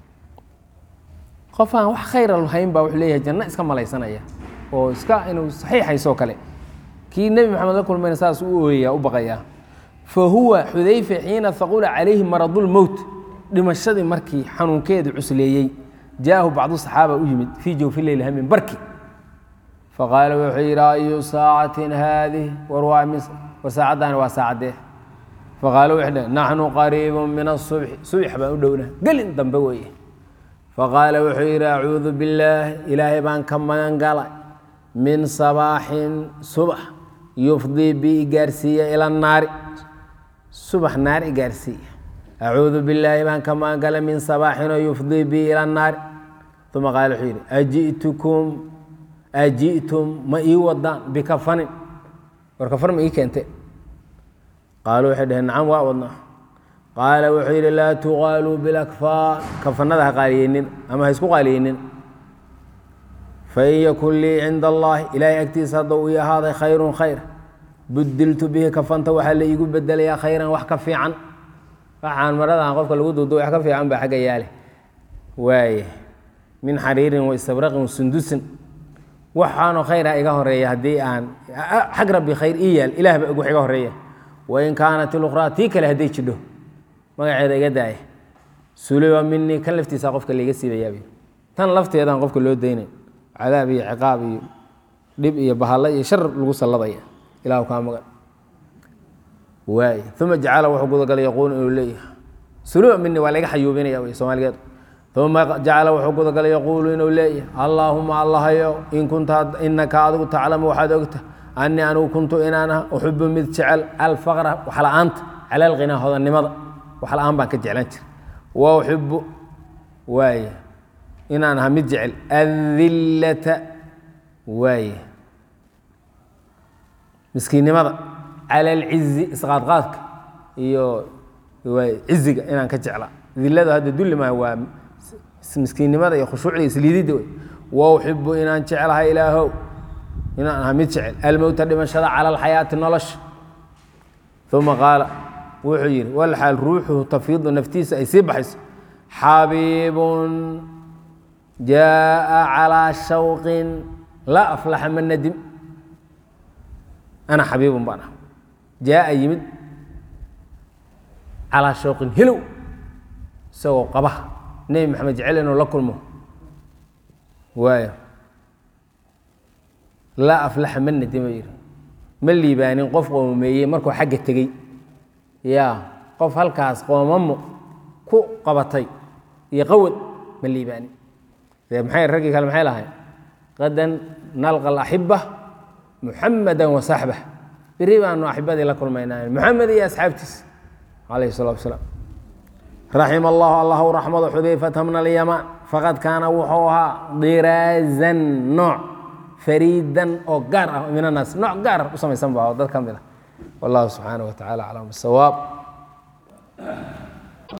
qof aan wax khayra lahayn baa wuxuu leeyahay janno iska malaysanaya oo iska inuu saxiixaysoo kale kii nebi maxamed la kulmayna saas u ooyayaa u baqayaa fa huwa xudayfe xiina haqula calayhi maradulmowt dhimashadii markii xanuunkeedu cusleeyey jaahu bacdu saxaaba u yimid fii jawfi leyli hamin barki faqaala wuxuu yidhi ayu saacatin haadih war waa mis war saacaddaani waa saacaddee faqaala wuxuu dheh naxnu qariibun min asubxi subx baan u dhowna gelin dambe weeye faqaala wuxuu yidhi acuudu billaah ilaahay baan ka magan galay min sabaaxin subax yufdii bi igaarsiiya ila naari subax naar igaarsiiya acuudu billaahi baan ka magan galay min sabaaxinoo yufdii bi ila naari uma qaala wuxuu yidhi ajitukum aji'tum ma ii wadaan bikafanin war kafan ma ii keente qaaluu waxay dhaheen nacam waa wadnaa qaala wuxuu yidhi laa tuqaaluu bilakfaan kafanada ha qaaliyeynin ama ha isku qaaliyeynin fain yakun lii cinda allaahi ilaahay agtiisa hadda uu ii ahaaday khayrun khayr budiltu bihi kafanta waxaa la iigu bedelayaa khayran wax ka fiican waxaan maradan qofka lagu duudo wax ka fiican baa xagga yaale waaye min xariirin wa istabraqin wa sundusin waxaanoo khayra iga horeeya haddii aan xag rabbi khayr ii yaal ilaah ba wax iga horeeya wain kaanat ilukhraa tii kale hadday jidho magaceeda iga daaya suliba minii kan laftiisa qofka laiga siibayaab tan lafteedaan qofka loo daynay cadaab iyo ciqaab iyo dhib iyo bahalla iyo shar lagu salladaya ilahu kaa magan waay uma jacala wuxuu gudagalay yaquulu inuu leeyahay suliba minii waa laga xayuubinaya wy soomaaligeed uma jacala wuxuu gudagalay yaquulu inuu leeyahay allaahuma allahayo in kunta inaka adigu taclamu waxaad ogta anii anigu kuntu inaan ah uxibu mid jecel alfaqra waxla-aanta cala alqinaa hodannimada waxla-aan baan ka jeclaan jira wa uxibu waaye inaan aha mid jecel adillata waaye miskiinnimada cala alcizi isqaadqaadka iyo ciziga inaan ka jeclaa dillada hadda dulli maaha waa miskiinnimada iyo khushuucda isliididda wey wa uxibu inaan jeclahay ilaahow inaan aha mid jecel almowta dhimashada cala alxayaati nolosha uma qaala wuxuu yidhi walxaal ruuxuhu tafiidu naftiisa ay sii baxayso xabiibun jaaa calaa shawqin laa aflaxa man nadim ana xabiibun baan ah jaaa yimid calaa shawqin hilow isagoo qaba nebi maxamed jecel inuu la kulmo waayo laa aflaxa ma nadima yidhi ma liibaanin qof qoomameeyey markuu xagga tegey yaa qof halkaas qoomamo ku qabatay iyo qawad ma liibaanin dee maxay raggii kale maxay lahayn qadan nalqa alaxiba muxamadan wa saxbah beri baanu axibadii la kulmaynaa muxamed iyo asxaabtiisa calayhi salatu wasalaam raxima allahu allahu raxmado xudayfata min alyamaan faqad kaana wuxuu ahaa diraazan nooc fariidan oo gaar ah min annaas nooc gaar u samaysan ba dad ka mid ah wallahu subxaanaه wa tacala aclam bisawaab